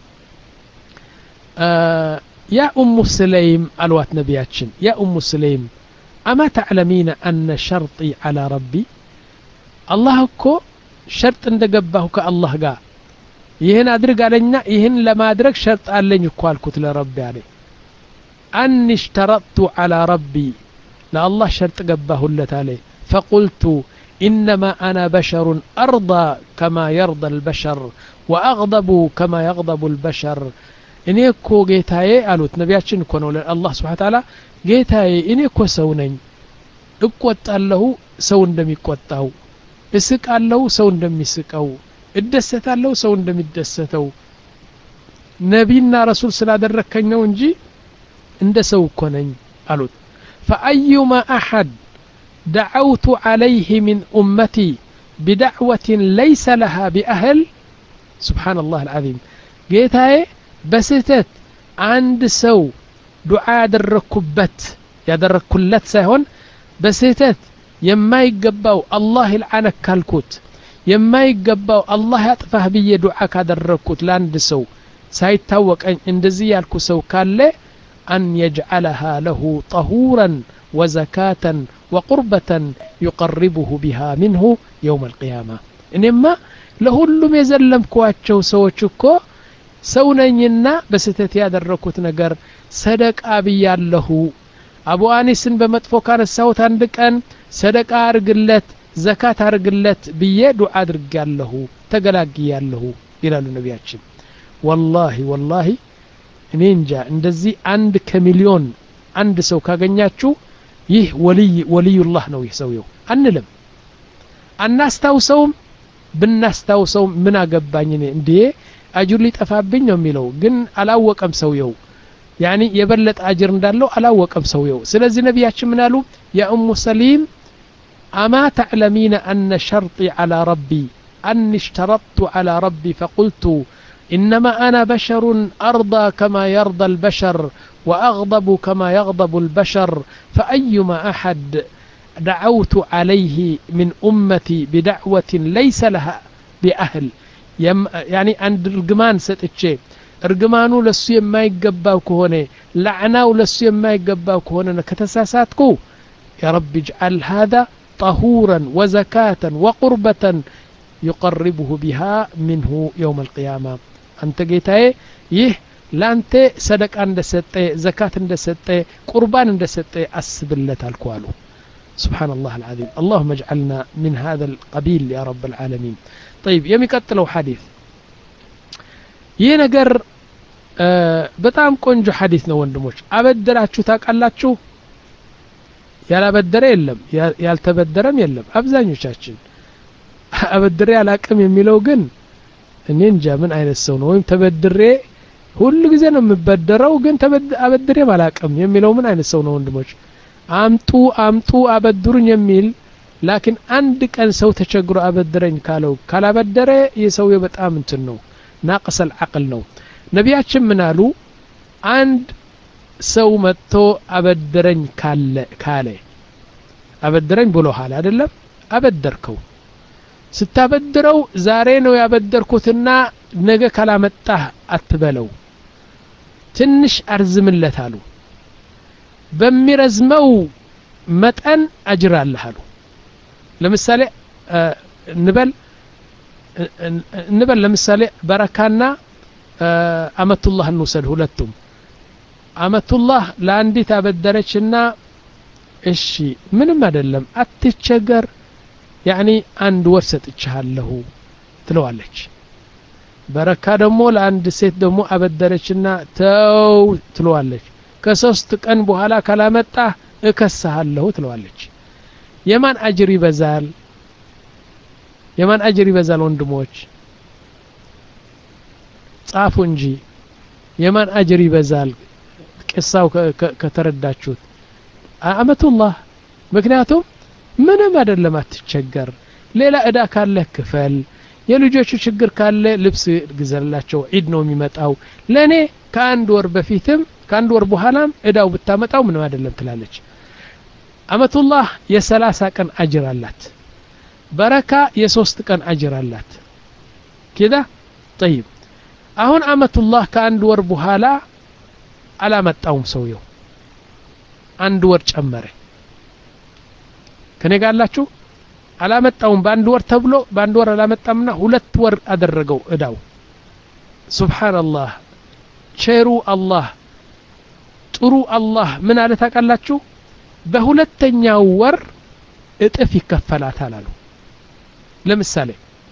ያ ኡሙ ስለይም አልዋት ነቢያችን ያ ኡሙ ስለይም አማ ተዕለሚነ አነ ሸርጢ ዐላ ረቢ አላህ እኮ ሸርጥ እንደገባሁ ከአላህ ጋር ይህን አድርግ አለኝና ይህን ለማድረግ ሸርጥ አለኝ እኮ አልኩት ለረቢ አለኝ አኒ እሽተረጥቱ ዐላ ረቢ ለአላህ ሸርጥ ገባሁለት አለ ፈቁልቱ إنما أنا بشر أرضى كما يرضى البشر وأغضب كما يغضب البشر እኔ እኮ ጌታዬ አሉት ነቢያችን እኮ ነው አላህ ስብሓን ታላ ጌታዬ እኔ እኮ ሰው ነኝ እቆጣለሁ ሰው እንደሚቆጣው እስቃለሁ ሰው እንደሚስቀው እደሰታለሁ ሰው እንደሚደሰተው ነቢና ረሱል ስላደረከኝ ነው እንጂ እንደ ሰው እኮ ነኝ አሉት ፈአዩማ አሐድ دعوت عليه من أمتي بدعوة ليس لها بأهل سبحان الله العظيم ጌታዬ በስህተት አንድ ሰው ዱዓ ያደረኩበት ያደረኩለት ሳይሆን በስህተት የማይገባው አላህ ይልዓነክ ካልኩት የማይገባው አላህ ያጥፋህ ብዬ ዱዓ ካደረግኩት ለአንድ ሰው ሳይታወቀኝ እንደዚህ ያልኩ ሰው ካለ አን የጅዓለሃ ለሁ ጠሁረን ወዘካተን ወቁርበተን ዩቀርቡሁ ቢሃ ምንሁ የውም አልቅያማ እኔማ ለሁሉም የዘለምኳቸው ሰዎች እኮ ሰው ነኝና በስህተት ያደረኩት ነገር ሰደቃ ብያለሁ አቡ አኒስን በመጥፎ ካነሳሁት አንድ ቀን ሰደቃ አርግለት ዘካት አርግለት ብዬ ዱዓ አድርጋለሁ ተገላግያለሁ ይላሉ ነቢያችን ወላሂ ወላሂ እኔ እንጃ እንደዚህ አንድ ከሚሊዮን አንድ ሰው ካገኛችሁ ይህ ወልይ ወልዩላህ ነው ይህ ሰውየው አንልም አናስታውሰውም ብናስታውሰውም ምን አገባኝ እኔ እንዴ አጅር ሊጠፋብኝ ነው የሚለው ግን አላወቀም ሰውየው ያኒ የበለጠ አጅር እንዳለው አላወቀም ሰውየው ስለዚህ ነቢያችን ምን አሉ ያ ኡሙ ሰሊም አማ ተዕለሚነ አነ ሸርጢ ዐላ ረቢ አኒ اشترطت على ربي فقلت إنما أنا بشر أرضى كما يرضى البشر وأغضب كما يغضب البشر فأيما أحد دعوت عليه من أمتي بدعوة ليس لها بأهل ያኒ አንድ እርግማን ሰጥቼ እርግማኑ ለሱ የማይገባው ከሆነ ላዕናው ለሱ የማይገባው ከሆነ ከተሳሳትኩ يا رب اجعل هذا طهورا وزكاة وقربة يقربه بها منه يوم القيامة أنت قيتاي يه لانت صدق عند ستة زكاة عند ستة قربان عند ستة أسبلت الكوالو سبحان الله العظيم اللهم اجعلنا من هذا القبيل يا رب العالمين طيب የሚቀጥለው ሐዲስ ይህ ነገር በጣም ቆንጆ ሐዲስ ነው ወንድሞች አበደራችሁ ታውቃላችሁ ያላበደረ የለም ያልተበደረም የለም አብዛኞቻችን አበድሬ አላቅም የሚለው ግን እኔ እንጃ ምን አይነት ሰው ነው ወይም ተበድሬ ሁሉ ጊዜ ነው የምበደረው ግን አበድሬም አላቅም የሚለው ምን አይነት ሰው ነው ወንድሞች አምጡ አምጡ አበድሩኝ የሚል ላኪን አንድ ቀን ሰው ተቸግሮ አበድረኝ ካለው ካላበደረ የሰውየው በጣም እንትን ነው ናቅሰል አቅል ነው ነቢያችን ምን አሉ አንድ ሰው መጥቶ አበድረኝ ካለ ካለ አበድረኝ ብሎሃል አይደለም አበደርከው ስታበድረው ዛሬ ነው ያበደርኩትና ነገ ካላመጣህ አትበለው ትንሽ አርዝምለት አሉ በሚረዝመው መጠን አጅር አለህ አሉ ለምሳሌ እንበል እንበል ለምሳሌ በረካና አመቱላህ እንውሰድ ሁለቱም አመቱላህ ለአንዲት አበደረችና እሺ ምንም አይደለም አትቸገር ያኒ አንድ ወር ሰጥቻለሁ ትለዋለች በረካ ደግሞ ለአንድ ሴት ደግሞ አበደረችና ተው ትለዋለች ከሶስት ቀን በኋላ ካላመጣ እከስሃለሁ ትለዋለች የማን አጅር ይበዛል የማን አጅር ይበዛል ወንድሞች ጻፉ እንጂ የማን አጅር ይበዛል ቅሳው ከተረዳችሁት አመቱላህ ምክንያቱም ምንም አይደለም አትቸገር ሌላ እዳ ካለህ ክፈል የልጆቹ ችግር ካለ ልብስ ግዘላቸው ዒድ ነው የሚመጣው ለእኔ ከአንድ ወር በፊትም ከአንድ ወር በኋላም እዳው ብታመጣው ምንም አይደለም ትላለች አመቱላህ የሰላሳ ቀን አጅር አላት በረካ የሶስት ቀን አጅር አላት ኪዳ ጠይብ አሁን አመቱላህ ከአንድ ወር በኋላ አላመጣውም ሰውየው አንድ ወር ጨመረ ከኔ ጋር አላችሁ አላመጣውም በአንድ ወር ተብሎ በአንድ ወር አላመጣምና ሁለት ወር አደረገው እዳው ሱብሓንላህ ቸሩ አላህ ጥሩ አላህ ምን አለ ታውቃላችሁ በሁለተኛው ወር እጥፍ ይከፈላታል አሉ ለምሳሌ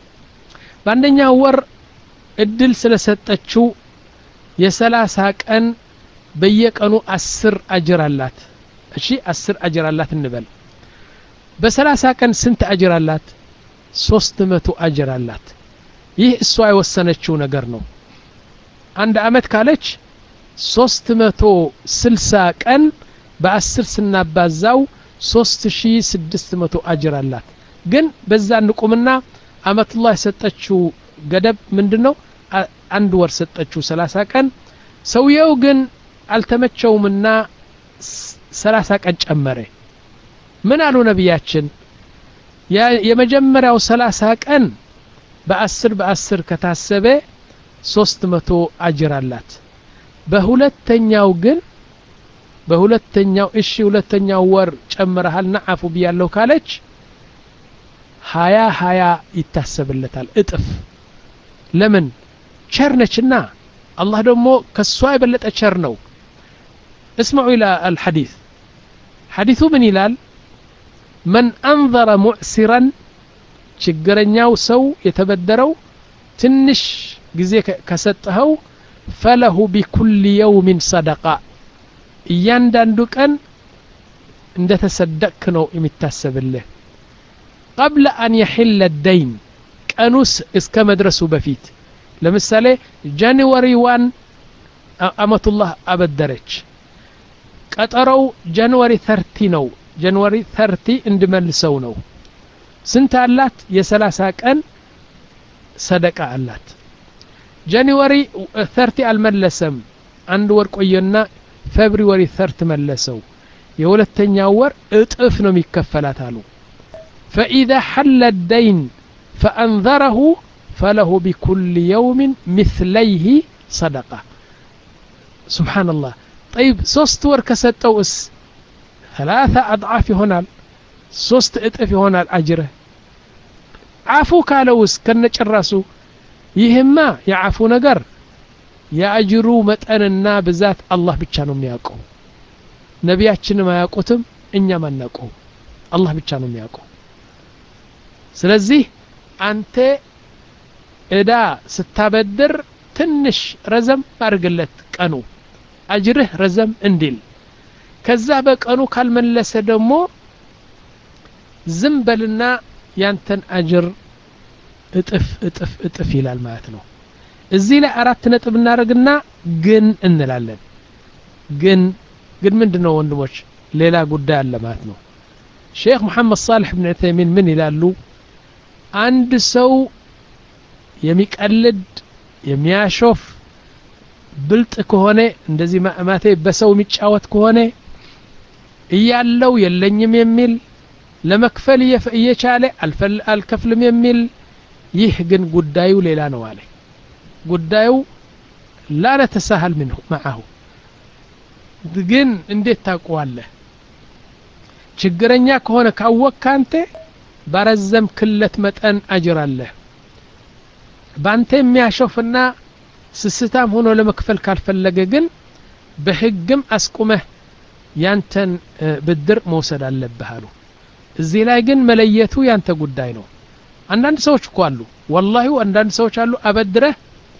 በአንደኛው ወር እድል ስለሰጠችው የሰላሳ ቀን በየቀኑ አስር አጅር አላት እሺ አስር አጅር አላት እንበል በሰላሳ ቀን ስንት አጅር አላት ሶስት መቶ አጅር አላት ይህ እሷ የወሰነችው ነገር ነው አንድ አመት ካለች ሶስት መቶ ስልሳ ቀን በአስር ስናባዛው ሶስት ሺ ስድስት መቶ አጅር አላት ግን በዛ እንቁምና አመቱላህ የሰጠችው ገደብ ምንድን ነው አንድ ወር ሰጠችው ሰላሳ ቀን ሰውየው ግን አልተመቸውምና ሰላሳ ቀን ጨመረ ምን አሉ ነቢያችን የመጀመሪያው ሰላሳ ቀን በአስር በአስር ከታሰበ ሶስት መቶ አጅር አላት በሁለተኛው ግን በሁለተኛው እሺ ሁለተኛው ወር ጨምረሃልና አፉ ብያለሁ ካለች ሀያ ሀያ ይታሰብለታል እጥፍ ለምን ቸር ነችና አላህ ደግሞ ከሷ የበለጠ ቸር ነው እስመዑ ኢላ አልሐዲስ ሐዲሱ ምን ይላል መን አንዘረ ሙዕሲረን ችግረኛው ሰው የተበደረው ትንሽ ጊዜ ከሰጠኸው ፈለሁ ቢኩል የውሚን ሰደቃ እያንዳንዱ ቀን እንደ ተሰደቅክ ነው የሚታሰብልህ ቀብለ አን የሕለ ደይን ቀኑስ እስከ መድረሱ በፊት ለምሳሌ ጃንዋሪ ዋን አመቱላህ አበደረች ቀጠሮው ጃንዋሪ ተርቲ ነው ጃንዋሪ ተርቲ እንድመልሰው ነው ስንት አላት የሰላሳ ቀን ሰደቃ አላት ጃንዋሪ ተርቲ አልመለሰም አንድ ወር ቆየና ፌብሪወሪ ተርት መለሰው የሁለተኛው ወር እጥፍ ነው የሚከፈላት አሉ ፈኢዛ ሐለ ደይን ፈአንዘረሁ ፈለሁ ቢኩል የውምን ምትለይህ ሰደቃ ስብሓንላህ ጠይብ ሶስት ወር ከሰጠው እስ ثلاثة أضعاف ይሆናል ሶስት እጥፍ ይሆናል አጅርህ አፉ ካለውስ ከነጭራሱ ይህማ የአፉ ነገር የአጅሩ መጠንና ብዛት አላህ ብቻ ነው የሚያውቀው ነቢያችንም አያውቁትም እኛም አናውቀው አላህ ብቻ ነው የሚያውቀው ስለዚህ አንተ እዳ ስታበድር ትንሽ ረዘም አድርግለት ቀኑ አጅርህ ረዘም እንዲል ከዛ በቀኑ ካልመለሰ ደግሞ ዝም በልና ያንተን አጅር እጥፍ እጥፍ እጥፍ ይላል ማለት ነው እዚህ ላይ አራት ነጥብ እናደርግና ግን እንላለን ግን ግን ምንድን ነው ወንድሞች ሌላ ጉዳይ አለ ማለት ነው ሼክ መሐመድ ሳልሕ ብን ዑተይሚን ምን ይላሉ አንድ ሰው የሚቀልድ የሚያሾፍ ብልጥ ከሆነ እንደዚህ ማቴ በሰው የሚጫወት ከሆነ እያለው የለኝም የሚል ለመክፈል እየቻለ አልከፍልም የሚል ይህ ግን ጉዳዩ ሌላ ነው አለ ጉዳዩ ላ ነተሳሃል ምንሁ መዓሁ ግን እንዴት ታውቀዋለህ ችግረኛ ከሆነ ካወቅክ አንተ ባረዘም ክለት መጠን አጅር አለህ በአንተ የሚያሾፍና ስስታም ሆኖ ለመክፈል ካልፈለገ ግን በህግም አስቁመህ ያንተን ብድር መውሰድ አለብህ አሉ እዚህ ላይ ግን መለየቱ ያንተ ጉዳይ ነው አንዳንድ ሰዎች እኮ አሉ ወላሂ አንዳንድ ሰዎች አሉ አበድረህ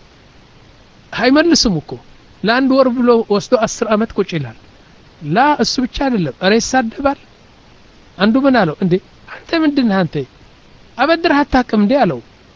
አይመልስም እኮ ለአንድ ወር ብሎ ወስዶ አስር አመት ቁጭ ይላል ላ እሱ ብቻ አይደለም እረ ይሳደባል አንዱ ምን አለው እንዴ አንተ ምንድን ነህ አንተ አበድረህ አታውቅም እንዴ አለው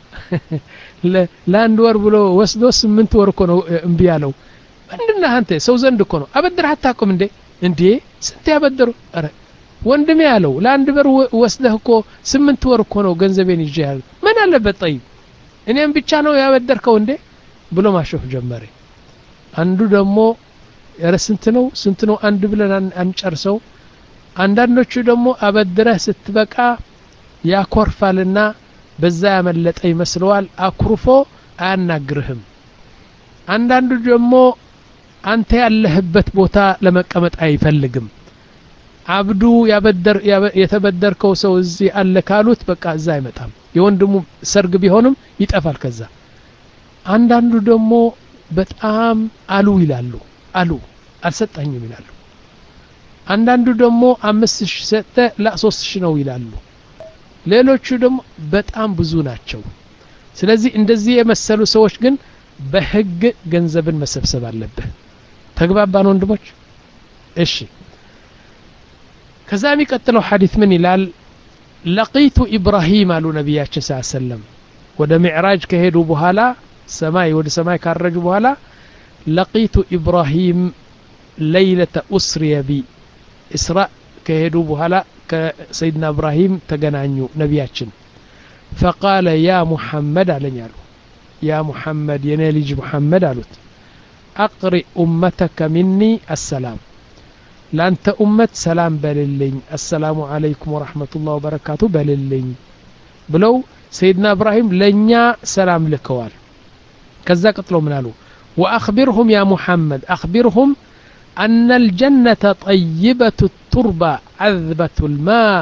ለአንድ ወር ብሎ ወስዶ ስምንት ወር እኮ ነው እምቢ ያለው ምንድን ነህ አንተ ሰው ዘንድ እኮ ነው አበድረህ አታውቅም እንዴ እንዴ ስንት ያበደሩ ኧረ ወንድሜ ያለው ለአንድ በር ወስደህ እኮ ስምንት ወር እኮ ነው ገንዘቤን ይዤ ያለ ምን አለበት ጠይብ እኔም ብቻ ነው ያበደርከው እንዴ ብሎ ማሾፍ ጀመረ አንዱ ደግሞ ኧረ ስንት ነው ስንት ነው አንድ ብለን አንጨርሰው አንዳንዶቹ ደግሞ አበድረህ ስትበቃ ያኮርፋልና በዛ ያመለጠ ይመስለዋል አኩርፎ አያናግርህም አንዳንዱ ደግሞ አንተ ያለህበት ቦታ ለመቀመጥ አይፈልግም አብዱ ያበደር የተበደርከው ሰው እዚህ አለ ካሉት በቃ እዛ አይመጣም የወንድሙ ሰርግ ቢሆንም ይጠፋል ከዛ አንዳንዱ ደግሞ በጣም አሉ ይላሉ አሉ አልሰጠኝም ይላሉ አንዳንዱ ደግሞ አምስት ሺህ ሰጠ ላ ሶስት ሺህ ነው ይላሉ ሌሎቹ ደግሞ በጣም ብዙ ናቸው ስለዚህ እንደዚህ የመሰሉ ሰዎች ግን በህግ ገንዘብን መሰብሰብ አለብህ ተግባባን ወንድሞች እሺ ከዛ የሚቀጥለው ሐዲት ምን ይላል ለቂቱ ኢብራሂም አሉ ነቢያችን ስ ሰለም ወደ ሚዕራጅ ከሄዱ በኋላ ሰማይ ወደ ሰማይ ካረጁ በኋላ ለቂቱ ኢብራሂም ለይለተ ኡስሪየ ቢ እስራ ከሄዱ በኋላ ከሰይድና እብራሂም ተገናኙ ነቢያችን ፈቃለ ያ ሙሐመድ አለኝ አሉ ያ ሙሐመድ የኔ ልጅ ሙሐመድ አሉት አቅሪ ኡመተከ ሚኒ አሰላም ለአንተ ኡመት ሰላም በልልኝ አሰላሙ አለይኩም ወረሕመቱላህ ወበረካቱ በልልኝ ብለው ሰይድና እብራሂም ለእኛ ሰላም ልከዋል ከዛ ቀጥሎ ምን አሉ ወአኽቢርሁም ያ ሙሐመድ አኽቢርሁም أن الجنة طيبة التربة عذبة الماء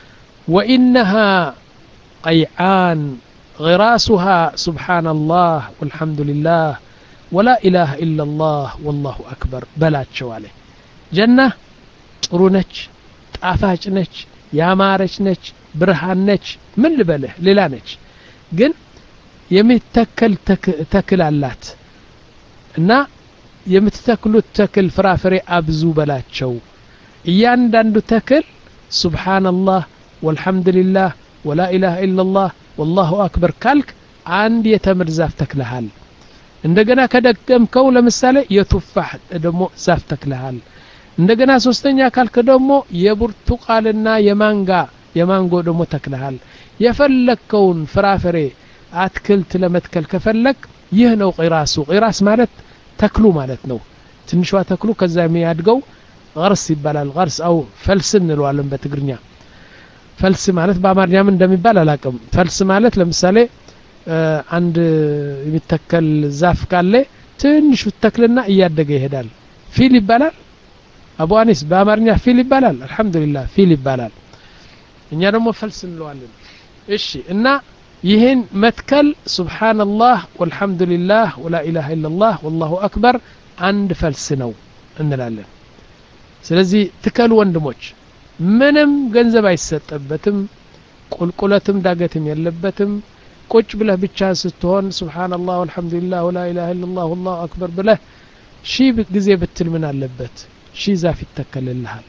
وإنها قيعان غراسها سبحان الله والحمد لله ولا إله إلا الله والله أكبر بلات شوالي جنة ጥሩነች ጣፋጭ ነች ያማረች ነች ብርሃን ነች ምን ልበልህ ሌላ ነች ግን የሚተከል ተክል አላት እና የምትተክሉት ተክል ፍራፍሬ አብዙ በላቸው እያንዳንዱ ተክል ሱብሓነላህ ወልሐምዱሊላህ ወላ ኢላሃ ኢላላህ ወላሁ አክበር ካልክ አንድ የተምር ዛፍ ተክለሃል እንደገና ከደገምከው ለምሳሌ የቱፋህ ደግሞ ዛፍ ተክለሃል እንደገና ሶስተኛ ካልክ ደግሞ የብርቱቃልና የማንጋ የማንጎ ደግሞ ተክለሃል የፈለግከውን ፍራፍሬ አትክልት ለመትከል ከፈለግ ይህ ነው ቂራሱ ቂራስ ማለት ተክሉ ማለት ነው ትንሿ ተክሉ ከዛ የሚያድገው ቀርስ ይባላል ቀርስ አው ፈልስ እንለዋለን በትግርኛ ፈልስ ማለት በአማርኛም እንደሚባል አላቅም ፈልስ ማለት ለምሳሌ አንድ የሚተከል ዛፍ ካለ ትንሹ ተክልና እያደገ ይሄዳል ፊል ይባላል አቡ አኒስ በአማርኛ ፊል ይባላል አልহামዱሊላህ ፊል ይባላል እኛ ደግሞ ፈልስ እንለዋለን እሺ እና ይህን መትከል ሱብሓነላህ ወልሐምዱሊላህ ወላ ኢላሃ ኢላላህ ወላሁ አክበር አንድ ፈልስ ነው እንላለን ስለዚህ ትከሉ ወንድሞች ምንም ገንዘብ አይሰጠበትም ቁልቁለትም ዳገትም የለበትም ቁጭ ብለህ ብቻ ስትሆን ሱብሓነላህ ወልሐምዱሊላህ ወላ ኢላሃ ኢላላህ ወላሁ አክበር ብለህ ሺህ ጊዜ ብትል ምን አለበት ሺህ ዛፍ ይተከልልሃል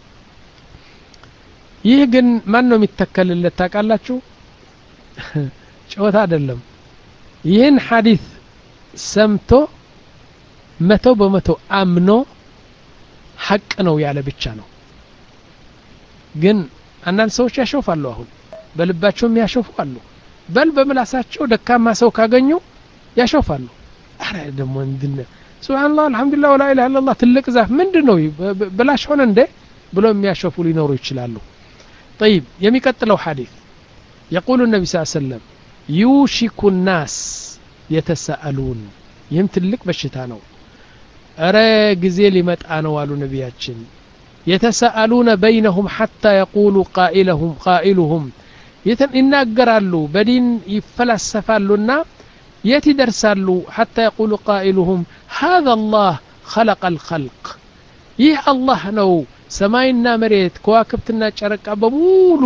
ይህ ግን ማን ነው የሚተከልለት ታውቃላችሁ ጨዋታ አይደለም ይህን ሐዲስ ሰምቶ መቶ በመቶ አምኖ ሐቅ ነው ያለ ብቻ ነው ግን አንዳንድ ሰዎች ያሾፋሉ አሁን በልባቸውም ያሾፉ አሉ በል በምላሳቸው ደካማ ሰው ካገኙ ያሾፋሉ አረ ደግሞ እንድነ ሱብሃንአላህ አልহামዱሊላህ ወላ ኢላሃ ኢላላህ ትልቅ ዛፍ ምንድን ነው ብላሽ ሆነ እንዴ ብሎ የሚያሾፉ ሊኖሩ ይችላሉ طيب የሚቀጥለው ሐዲስ يقول النبي صلى الله عليه وسلم يوشك الناس يتساءلون ይህም ትልቅ በሽታ ነው እረ ጊዜ ሊመጣ ነው አሉ ነቢያችን የተሰአሉነ በይነሁም ሐታ የቁሉ ቃኢለሁም ቃኢሉሁም ይናገራሉ በዲን ይፈላሰፋሉና የት ይደርሳሉ ሐታ የቁሉ ቃኢሉሁም ሃذا الله خلق الخلق ይህ አላህ ነው ሰማይና መሬት ከዋክብትና ጨረቃ በሙሉ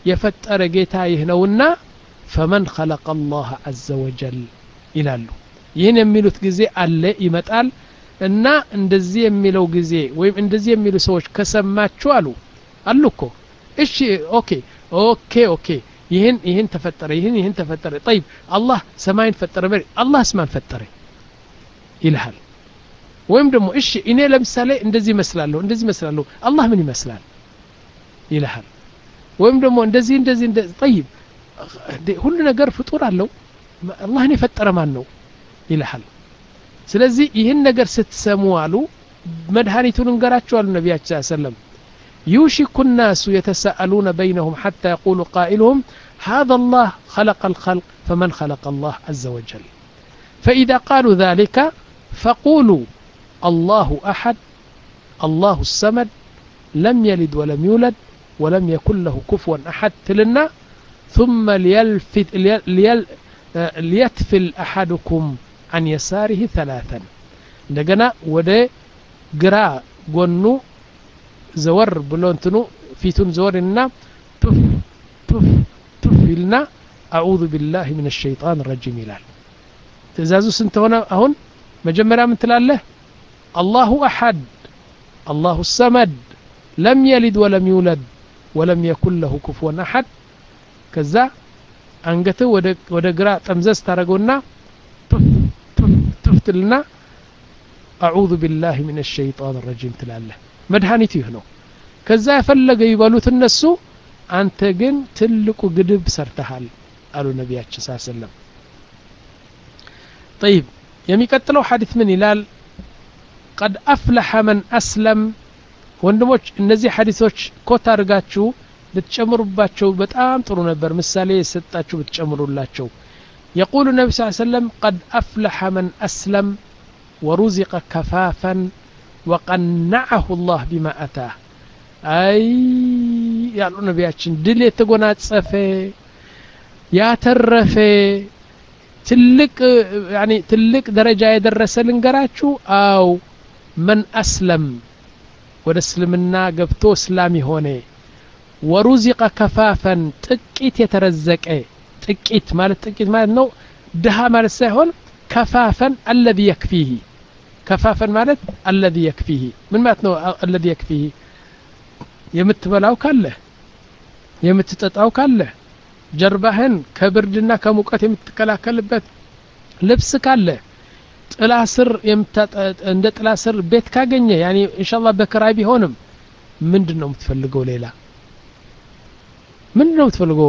የፈጠረ ጌታ ይህ ነውና ፈመን ኸለቀ አላህ አዘ ወጀል ይላሉ ይህን የሚሉት ጊዜ አለ ይመጣል እና እንደዚህ የሚለው ጊዜ ወይም እንደዚህ የሚሉ ሰዎች ከሰማችሁ አሉ አሉ እኮ እሺ ኦኬ ኦኬ ኦኬ ይህን ይህን ተፈጠረ ይህን ይህን ተፈጠረ ጠይብ አላህ ሰማይን ፈጠረ መሬት አላህስ ማን ፈጠረ ይልሃል ወይም ደግሞ እሺ እኔ ለምሳሌ እንደዚህ ይመስላለሁ እንደዚህ ይመስላለሁ አላህ ምን ይመስላል ይልሃል ወይም ደግሞ እንደዚህ እንደዚህ እንደዚህ ጠይብ ሁሉ ነገር ፍጡር አለው አላህን የፈጠረ ማን ነው ይልሃል ስለዚህ ይህን ነገር ስትሰሙ አሉ መድኃኒቱን እንገራችሁ አሉ ነቢያችን ስ ሰለም يوشك الناس يتساءلون بينهم حتى يقول قائلهم هذا الله خلق الخلق فمن خلق الله عز وجل فإذا قالوا ذلك فقولوا الله أحد الله السمد لم يلد ولم يولد ولم يكن له كفوا أحد تلنا ثم ليلفت ليل ليتفل أحدكم عن يساره ثلاثا እንደገና ወደ ግራ ጎኑ ዘወር ብሎ እንትኑ ፊቱን ዘወር እና ቱፍ ቱፍ ቱፍ ይልና አዑዙ ቢላህ ምን ሸይጣን ረጂም ይላል ትእዛዙ ስንት ሆነ አሁን መጀመሪያ ምን ትላለህ አላሁ አሐድ አላሁ ሰመድ ለም የሊድ ወለም ይውለድ ወለም የኩን ለሁ ኩፍወን አሐድ ከዛ አንገትህ ወደ ግራ ጠምዘዝ ታደረገውና ቱፍ ቱፍ ቱፍ ትልና አዑዙ ቢላህ ምን ሸይጣን ረጂም ትላለህ መድኃኒቱ ይህ ነው ከዛ የፈለገ ይበሉት እነሱ አንተ ግን ትልቁ ግድብ ሰርተሃል አሉ ነቢያችን ስ ሰለም ጠይብ የሚቀጥለው ሐዲት ምን ይላል ቀድ አፍለሐ መን አስለም ወንድሞች እነዚህ ሐዲቶች ኮት አድርጋችሁ ብትጨምሩባቸው በጣም ጥሩ ነበር ምሳሌ የሰጣችሁ ብትጨምሩላቸው يقول النبي صلى الله عليه وسلم قد أفلح من أسلم ورزق كفافا وقنعه الله بما أتاه أي ያሉ ነቢያችን ድል የተጎናጸፈ ያተረፈ ትልቅ ያኒ ትልቅ ደረጃ የደረሰ ልንገራችሁ አው መን አስለም ወደ እስልምና ገብቶ እስላም የሆነ ወሩዚቀ ከፋፈን ጥቂት የተረዘቀ ጥቂት ማለት ጥቂት ማለት ነው ድሃ ማለት ሳይሆን ከፋፈን አለዚ የክፊህ ከፋፈን ማለት አለዚ የክፊህ ምን ማለት ነው አለዚ የክፊህ የምትበላው ካለ የምትጠጣው ካለ ጀርባህን ከብርድና ከሙቀት የምትከላከልበት ልብስ ካለ ጥላ ስር እንደ ጥላ ስር ቤት ካገኘ ያኒ ኢንሻአላህ በክራይ ቢሆንም ምንድን ነው የምትፈልገው ሌላ ምንድን ነው የምትፈልገው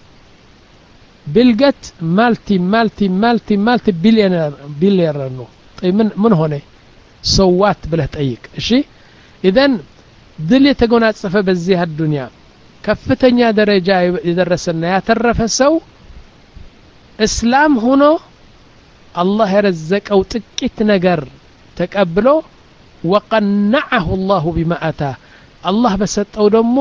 ቢልገት ማልቲ ማልቲ ማልቲ ማልቲ ቢሊዮነር ቢሊዮነር ነው ምን ምን ሆነ ሰዋት ብለህ ጠይቅ እሺ ኢዘን ድል የተጎናጸፈ በዚህ አዱንያ ከፍተኛ ደረጃ የደረሰና ያተረፈ ሰው እስላም ሆኖ አላህ የረዘቀው ጥቂት ነገር ተቀብሎ ወቀነዐሁ ላሁ ቢማ አታ አላህ በሰጠው ደግሞ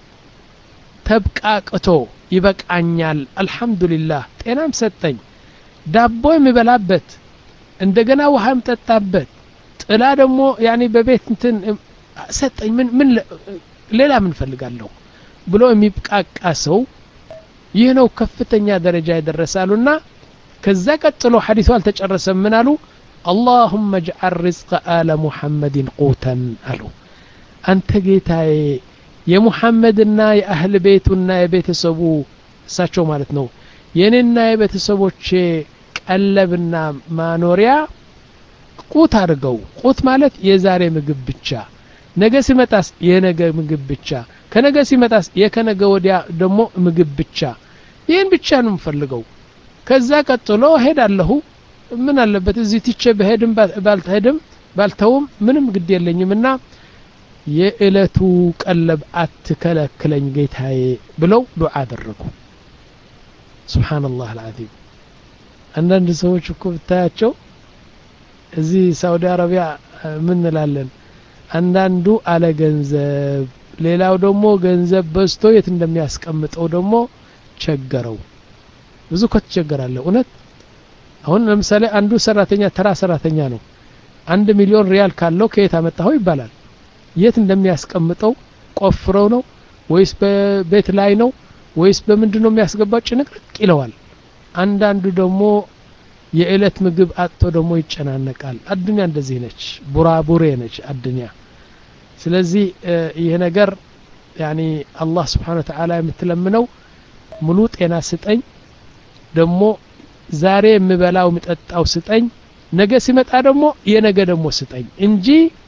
ተብቃቅቶ ይበቃኛል አልሐምዱሊላህ ጤናም ሰጠኝ ዳቦ የሚበላበት እንደገና ውሃ የምጠጣበት ጥላ ደግሞ ያኔ በቤት እንትን ሰጠኝ ምን ምን ሌላ ምን ፈልጋለሁ ብሎ የሚብቃቃ ሰው ይህ ነው ከፍተኛ ደረጃ የደረሳሉና ከዛ ቀጥሎ ሐዲሱ አልተጨረሰም ምን አሉ አላሁመ ጅዓል ርዝቀ አለ ሙሐመድን ቁተን አሉ አንተ ጌታዬ የሙሐመድና የአህል ቤቱና የቤተሰቡ እሳቸው ማለት ነው የኔና የቤተሰቦቼ ቀለብና ማኖሪያ ቁት አድርገው ቁት ማለት የዛሬ ምግብ ብቻ ነገ ሲመጣስ የነገ ምግብ ብቻ ከነገ ሲመጣስ የከነገ ወዲያ ደግሞ ምግብ ብቻ ይህን ብቻ ነው የምፈልገው ከዛ ቀጥሎ ሄዳለሁ ምን አለበት እዚህ ትቼ በሄድም ባልተሄድም ባልተውም ምንም ግድ የለኝም እና የእለቱ ቀለብ አትከለክለኝ ጌታዬ ብለው ዱዓ አደረጉ ስብሓንላህ አልዓዚም አንዳንድ ሰዎች እኮ ብታያቸው እዚህ ሳውዲ አረቢያ ምን እንላለን አንዳንዱ አለ ገንዘብ ሌላው ደግሞ ገንዘብ በዝቶ የት እንደሚያስቀምጠው ደግሞ ቸገረው ብዙ እኮ ትቸገራለህ እውነት አሁን ለምሳሌ አንዱ ሰራተኛ ተራ ሰራተኛ ነው አንድ ሚሊዮን ሪያል ካለው ከየት አመጣኸው ይባላል የት እንደሚያስቀምጠው ቆፍረው ነው ወይስ በቤት ላይ ነው ወይስ በምንድን ነው የሚያስገባው ጭንቅንቅ ይለዋል አንዳንዱ ደግሞ የእለት ምግብ አጥቶ ደግሞ ይጨናነቃል አዱኒያ እንደዚህ ነች ቡራቡሬ ነች አዱኒያ ስለዚህ ይህ ነገር ያኒ አላህ ስብሓን ተዓላ የምትለምነው ሙሉ ጤና ስጠኝ ደግሞ ዛሬ የምበላው የምጠጣው ስጠኝ ነገ ሲመጣ ደግሞ የነገ ደግሞ ስጠኝ እንጂ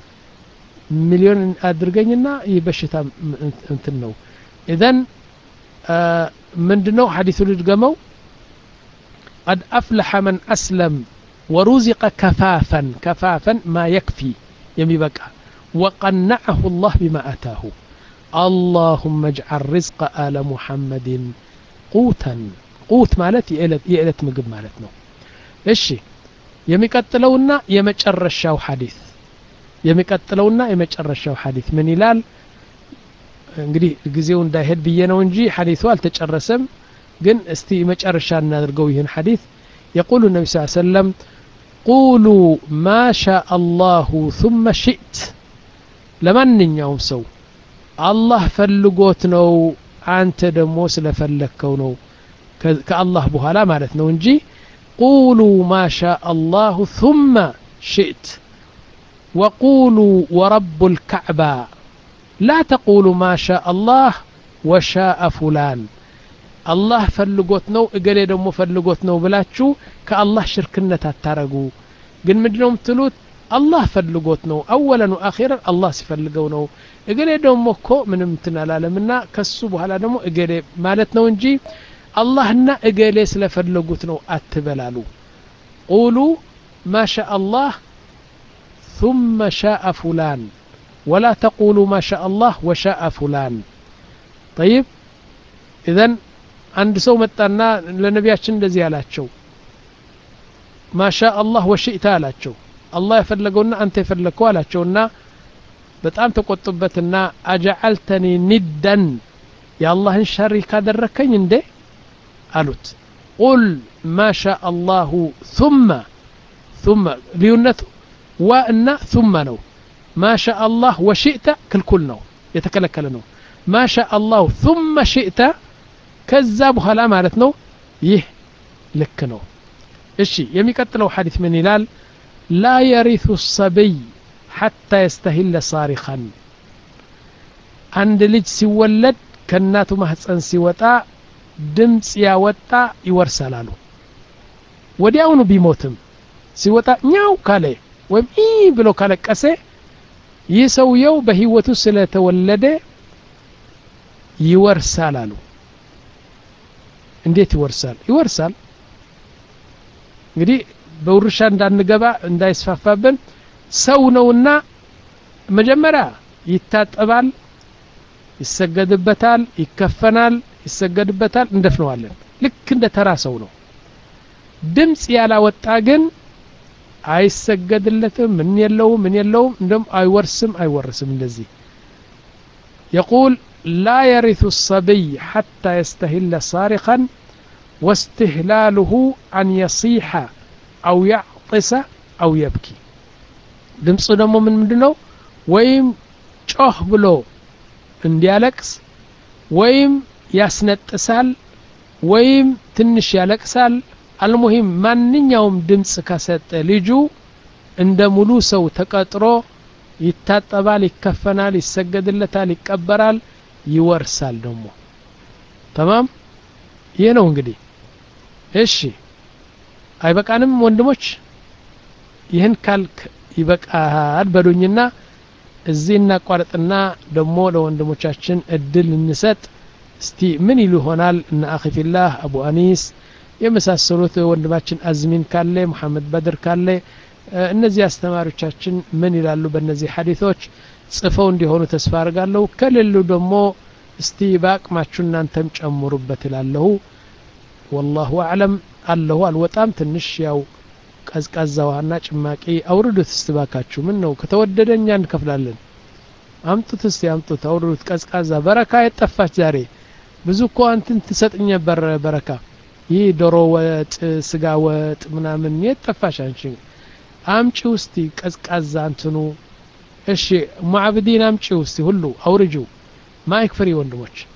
ሚሊዮን አድርገኝና ይህ በሽታ እንትን ነው ኢዘን ምንድነው ሐዲሱ ልድገመው قد أفلح من أسلم ورزق كفافا كفافا ما يكفي يميبقى وقنعه الله بما أتاه اللهم اجعل رزق آل محمد قوتا قوت مالت يألت مقب مالتنا እሺ የሚቀጥለውና የመጨረሻው ሐዲስ የሚቀጥለውና የመጨረሻው ሐዲስ ምን ይላል እንግዲህ ጊዜው እንዳይሄድ ብዬ ነው እንጂ ሐዲሱ አልተጨረሰም ግን እስቲ መጨረሻ እናድርገው ይህን ሐዲስ የቁሉ ነቢ ስ ሰለም ቁሉ ማ ሻ አላሁ ثመ ሽእት ለማንኛውም ሰው አላህ ፈልጎት ነው አንተ ደግሞ ስለፈለግከው ነው ከአላህ በኋላ ማለት ነው እንጂ ቁሉ ማ ሻ አላሁ ثመ ሽእት وقولوا ورب الكعبة لا تقولوا ما شاء الله وشاء فلان الله فلقوت نو እገሌ ደግሞ ፈልጎት ነው ብላችሁ ከአላህ ሽርክነት አታረጉ ግን ምንድነው የምትሉት አላህ ፈልጎት ነው አወለን ወአኺረን አላህ ሲፈልገው ነው እገሌ ደግሞ እኮ ምንም እንትን አላለምና ከሱ በኋላ ደግሞ እገሌ ማለት ነው እንጂ አላህና እገሌ ስለፈለጉት ነው አትበላሉ ቁሉ ما شاء الله ثم شاء فلان ولا تقولوا ما شاء الله وشاء فلان طيب إذن عند سو متانا لنبياتشن እንደዚህ ያላቸው ما شاء الله وشئت አላቸው አላህ የፈለገውና አንተ የፈለግከው አላቸውና በጣም ተቆጡበትና አጀዓልተኒ ኒደን የአላህን ሸሪክ ካደረከኝ እንዴ አሉት ቁል ማ ሻ አላሁ ثመ ثመ ልዩነቱ ዋእና ثመ ነው ማ ሻ አላህ ወሽእተ ክልኩል ነው የተከለከለ ነው ማ ሻ አላሁ ثመ ሽእተ ከዛ በኋላ ማለት ነው ይህ ልክ ነው እሺ የሚቀጥለው ሐዲስ ምን ይላል ላ የሪቱ ሰብይ ሐታ የስተሂለ ሳሪኸን አንድ ልጅ ሲወለድ ከእናቱ ማህፀን ሲወጣ ድምፅ ያወጣ ይወርሳል አሉ ወዲያውኑ ቢሞትም ሲወጣ ኛው ካለ ወይም ኢ ብሎ ካለቀሰ ይህ ሰውየው በህይወቱ ስለተወለደ ይወርሳል አሉ እንዴት ይወርሳል ይወርሳል እንግዲህ በውርሻ እንዳንገባ እንዳይስፋፋብን ሰው ነውና መጀመሪያ ይታጠባል ይሰገድበታል ይከፈናል ይሰገድበታል እንደፍነዋለን ልክ እንደ ተራ ሰው ነው ድምፅ ያላወጣ ግን አይሰገድለትም ምን የለውም ምን የለውም እንደም አይወርስም አይወርስም እንደዚህ يقول لا يرث الصبي حتى يستهل صارخا واستهلاله أن يصيح أو يعطس أو يبكي ድምፁ ደግሞ ምን ምንድ ነው ወይም ጮህ ብሎ እንዲያለቅስ ወይም ያስነጥሳል ወይም ትንሽ ያለቅሳል አልሙሂም ማንኛውም ድምፅ ከሰጠ ልጁ እንደ ሙሉ ሰው ተቀጥሮ ይታጠባል ይከፈናል ይሰገድለታል ይቀበራል ይወርሳል ደግሞ ተማም ይህ ነው እንግዲህ እሺ አይበቃንም ወንድሞች ይህን ካልክ ይበቃል በሉኝና እዚህ እናቋርጥና ደግሞ ለወንድሞቻችን እድል እንሰጥ እስቲ ምን ይሉ ይሆናል እነ አኺፊላህ አቡ አኒስ የመሳሰሉት ወንድማችን አዝሚን ካለ ሙሐመድ በድር ካለ እነዚህ አስተማሪዎቻችን ምን ይላሉ በእነዚህ ሐዲቶች ጽፈው እንዲሆኑ ተስፋ አድርጋለሁ ከሌሉ ደግሞ እስቲ በአቅማችሁ እናንተም ጨምሩበት ይላለሁ ወላሁ አዕለም አለሁ አልወጣም ትንሽ ያው ቀዝቃዛ ውሃና ጭማቂ አውርዱት እስትባካችሁ ምን ነው ከተወደደ እኛ እንከፍላለን አምጡት እስቲ አምጡት አውርዱት ቀዝቃዛ በረካ የጠፋች ዛሬ ብዙ እኮ አንትን ትሰጥኝ ነበር በረካ ይህ ዶሮ ወጥ ስጋ ወጥ ምናምን የጠፋሽ አንቺ አምጪ ውስቲ ቀዝቃዛ እንትኑ እሺ ሙዓብዲን አምጪ ውስቲ ሁሉ አውርጁ ማይክ ፍሪ ወንድሞች